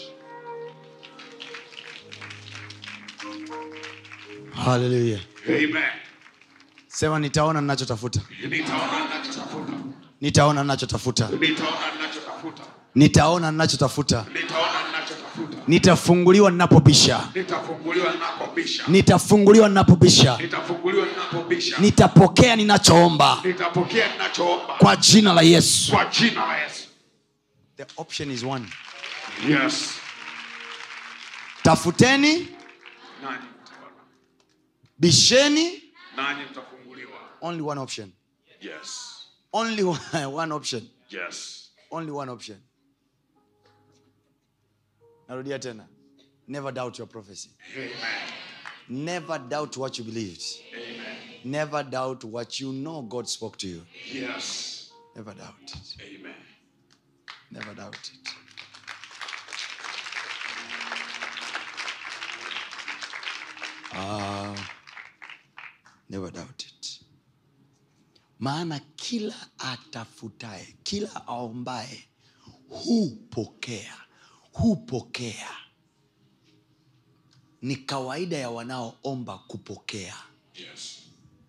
haleluya Amen. sema nitaona ninachotafuta Nitaona ninachotafuta. nitaona ninachotafuta Nitaona ninachotafuta. nitaona ninachotafuta Nitaona ninachotafuta. nitafunguliwa ninapobisha Nitafunguliwa ninapobisha. nitafunguliwa ninapobisha Nitafunguliwa ninapobisha. nitapokea ninachoomba Nitapokea ninachoomba kwa jina la yesu kwa jina la Yesu. the option is one Yes. tafuteni Nanyi mtaona. bisheni Nanyi mtafunguliwa. only one option Yes. only one, one option Yes. only one option narudia tena never doubt your prophecy Amen. never doubt what you believed Amen. never doubt what you know god spoke to you Yes. never doubt it Amen. never doubt it Ah, never doubt it maana kila atafutaye kila aombaye hupokea hupokea ni kawaida ya wanaoomba kupokea Yes.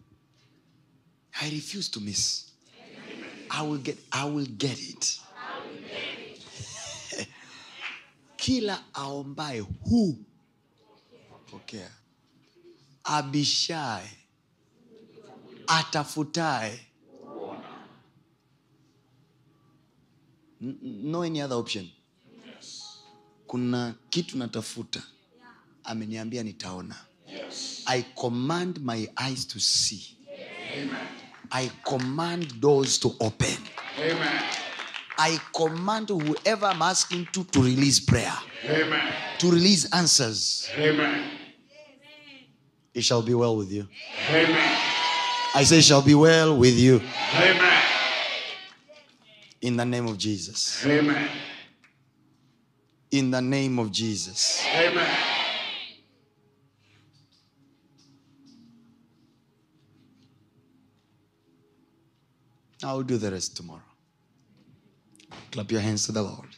i refuse to miss I will get, I will get it kila aombaye hu pokea abishaye atafutaye N- no any other option kuna kitu natafuta ameniambia nitaona Yes. i command my eyes to see i command doors to open Amen. i command whoever i'm asking to to release prayer Amen. to release answers Amen. it shall be well with you Amen. i say it shall be well with you Amen. in the name of jesus Amen. in the name of jesus Amen. i will do the rest tomorrow clap your hands to the lord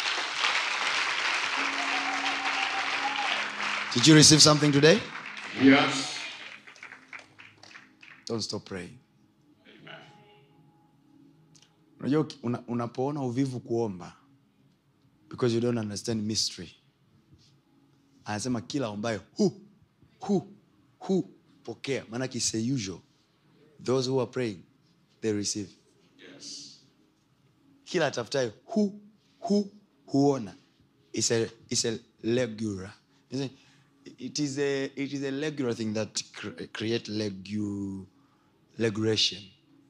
did you receive something today Yes. don't stop praying Amen. unajua uki- una, unapoona uvivu kuomba because you don't understand mystery anasema kila ombaye hu hu hu pokea maanake is a usual those who are praying they receive Yes. kila atafutaye hu hu huona is a, is a regular You see, it is a, it is a regular thing that cr- create legu, regulation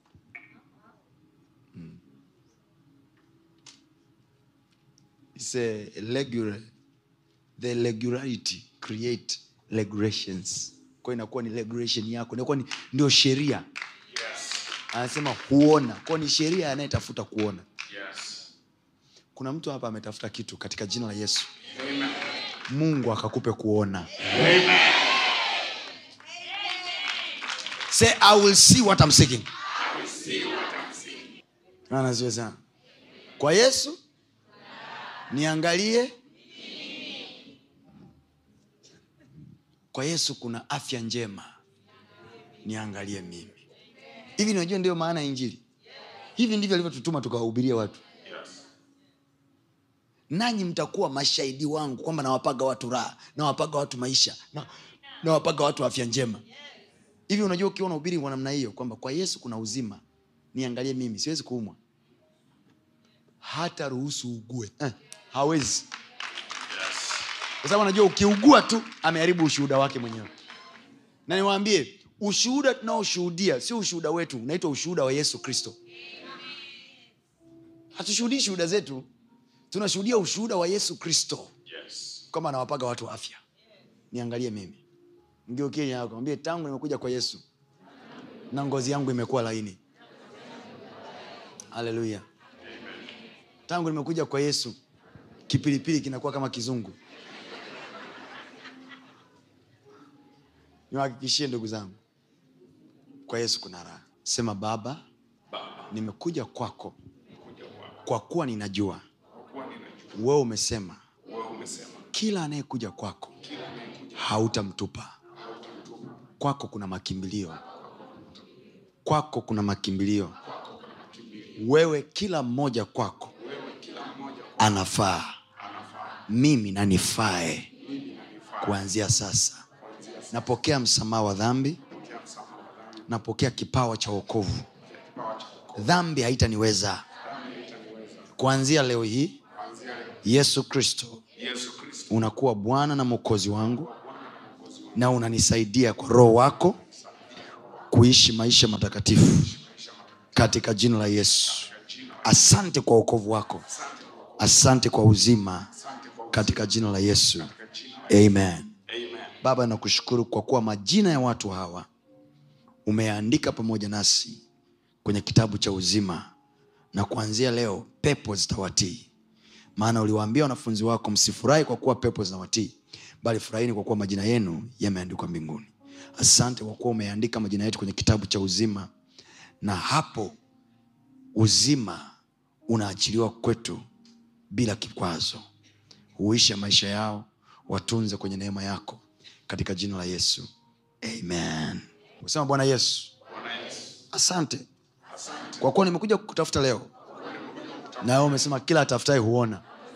it's a regular the regularity create regulations kwa inakuwa ni regulation yako inakuwa ni ndio sheria Yes. anasema huona kwa ni sheria anayetafuta kuona Yes. kuna mtu hapa ametafuta kitu katika jina la yesu Amen. mungu akakupe kuona Amen. say i will see what I'm seeking I will see what I'm seeing. Bwana asifiwe sana kwa yesu niangalie kwa yesu kuna afya njema niangalie mimi hivi najua ndio maana ya injili hivi ndivyo alivyotutuma tukawahubiria watu Yes. nanyi mtakuwa mashahidi wangu kwamba nawapaga watu raha nawapaga watu maisha na- nawapaga watu afya njema hivi unajua ukiwa unahubiri kwa namna hiyo kwamba kwa yesu kuna uzima niangalie mimi siwezi kuumwa hata ruhusu ugue eh, hawezi kwa sababu anajua ukiugua tu ameharibu ushuhuda wake mwenyewe na niwaambie ushuhuda tunaoshuhudia sio ushuhuda wetu unaitwa ushuhuda wa yesu kristo hatushuhudii shuhuda zetu tunashuhudia ushuhuda wa yesu kristo Yes. kwamba anawapaga watu afya niangalie mimi mgeukiaambie tangu nimekuja kwa yesu na ngozi yangu imekuwa laini haleluya tangu nimekuja kwa yesu kipilipili kinakuwa kama kizungu niwahakikishie ndugu zangu kwa yesu kuna raha sema baba Baba, nimekuja kwako kuja kwako. kwa kuwa ninajua Kwa kuwa ninajua wewe umesema wewe umesema kila anayekuja kwako kila anayekuja hautamtupa kwako kuna makimbilio kwako kuna makimbilio wewe kila mmoja kwako wewe kila mmoja anafaa anafaa mimi nanifae kuanzia sasa napokea msamaha wa dhambi kupokea msamaha wa dhambi, napokea kipawa cha wokovu kipawa cha wokovu. dhambi haitaniweza kuanzia leo hii Kuanzia leo, yesu kristo Yesu Kristo unakuwa bwana na mwokozi wangu na unanisaidia kwa roho wako kuishi maisha matakatifu katika jina la yesu asante kwa wokovu wako asante kwa uzima katika jina la yesu amen Amen. baba nakushukuru kwa kuwa majina ya watu hawa umeyaandika pamoja nasi kwenye kitabu cha uzima na kuanzia leo pepo zitawatii maana uliwaambia wanafunzi wako msifurahi kwa kuwa pepo zinawatii bali furahini kwa kuwa majina yenu yameandikwa mbinguni asante kwa kuwa umeandika majina yetu kwenye kitabu cha uzima na hapo uzima unaachiliwa kwetu bila kikwazo huisha maisha yao watunze kwenye neema yako katika jina la yesu amen usema bwana yesu asante kwa kuwa nimekuja kutafuta leo na wewe umesema kila atafutaye huona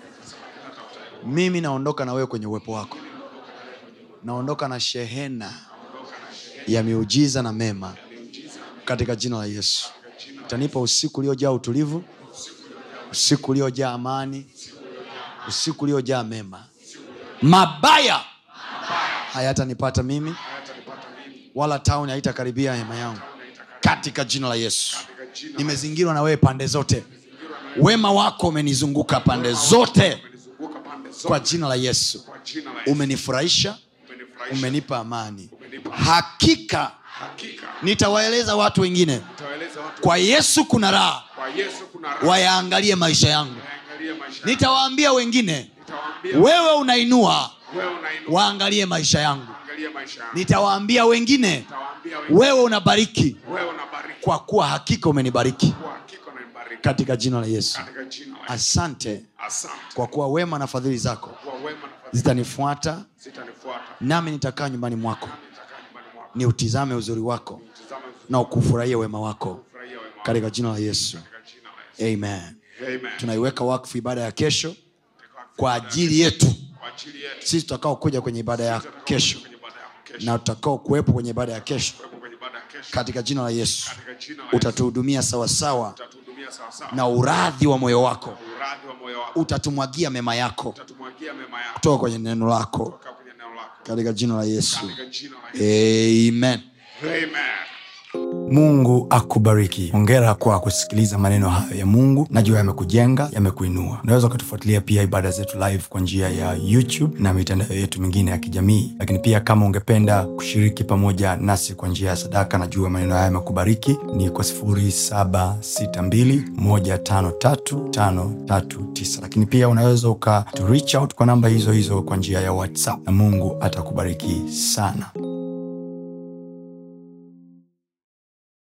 mimi naondoka na wewe kwenye uwepo wako naondoka na shehena ya miujiza na mema katika jina la yesu utanipa usiku uliojaa utulivu usiku uliojaa amani usiku uliojaa mema mabaya hayatanipata mimi wala tauni haitakaribia hema yangu katika jina la yesu nimezingirwa na wewe pande zote wema wako umenizunguka pande zote Umenizunguka pande zote kwa jina la yesu kwa jina la Yesu. umenifurahisha Umenifurahisha. umenipa amani Umenipa hakika hakika nitawaeleza watu wengine nitawaeleza watu kwa yesu kuna raha kwa Yesu kuna raha. wayaangalie maisha yangu Waangalie maisha yako. nitawaambia wengine Nitawaambia wewe unainua wewe unainua waangalie maisha yangu angalia maisha yako. nitawaambia wengine Nitawaambia wewe wewe unabariki wewe unabariki kwa kuwa hakika umenibariki kwa hakika unanibariki katika jina la yesu katika jina la Yesu. asante Asante kwa kuwa wema na fadhili zako kwa wema na fadhili zitanifuata zitanifuata. nami nitakaa nyumbani mwako Nitakaa nyumbani mwako. ni utizame uzuri wako Tazama vizuri, na ukufurahia wema wako furahia wema wako katika jina la yesu katika jina la Yesu. amen Amen. tunaiweka wakfu ibada ya kesho kwa ajili yetu Kwa ajili yetu sisi tutakao kuja kwenye ibada ya kesho kwenye ibada yako kesho. na tutakao kuwepo kwenye ibada ya kesho Kuwepo kwenye ibada ya kesho. katika jina la yesu Katika jina la Yesu. utatuhudumia sawasawa Utatuhudumia sawa sawa. na uradhi wa moyo wako Uradhi wa moyo wako. utatumwagia mema yako Utatumwagia mema yako kutoka kwenye neno lako kutoka kwenye neno lako. katika jina la yesu Katika jina la Yesu. amen Amen. mungu akubariki hongera kwa kusikiliza maneno hayo ya mungu najua yamekujenga yamekuinua unaweza ukatufuatilia pia ibada zetu live kwa njia ya youtube na mitandao yetu mingine ya kijamii lakini pia kama ungependa kushiriki pamoja nasi kwa njia ya sadaka najua maneno haya yamekubariki ni kwa 762153539 lakini pia unaweza uka to reach out kwa namba hizo hizo kwa njia ya whatsapp na mungu atakubariki sana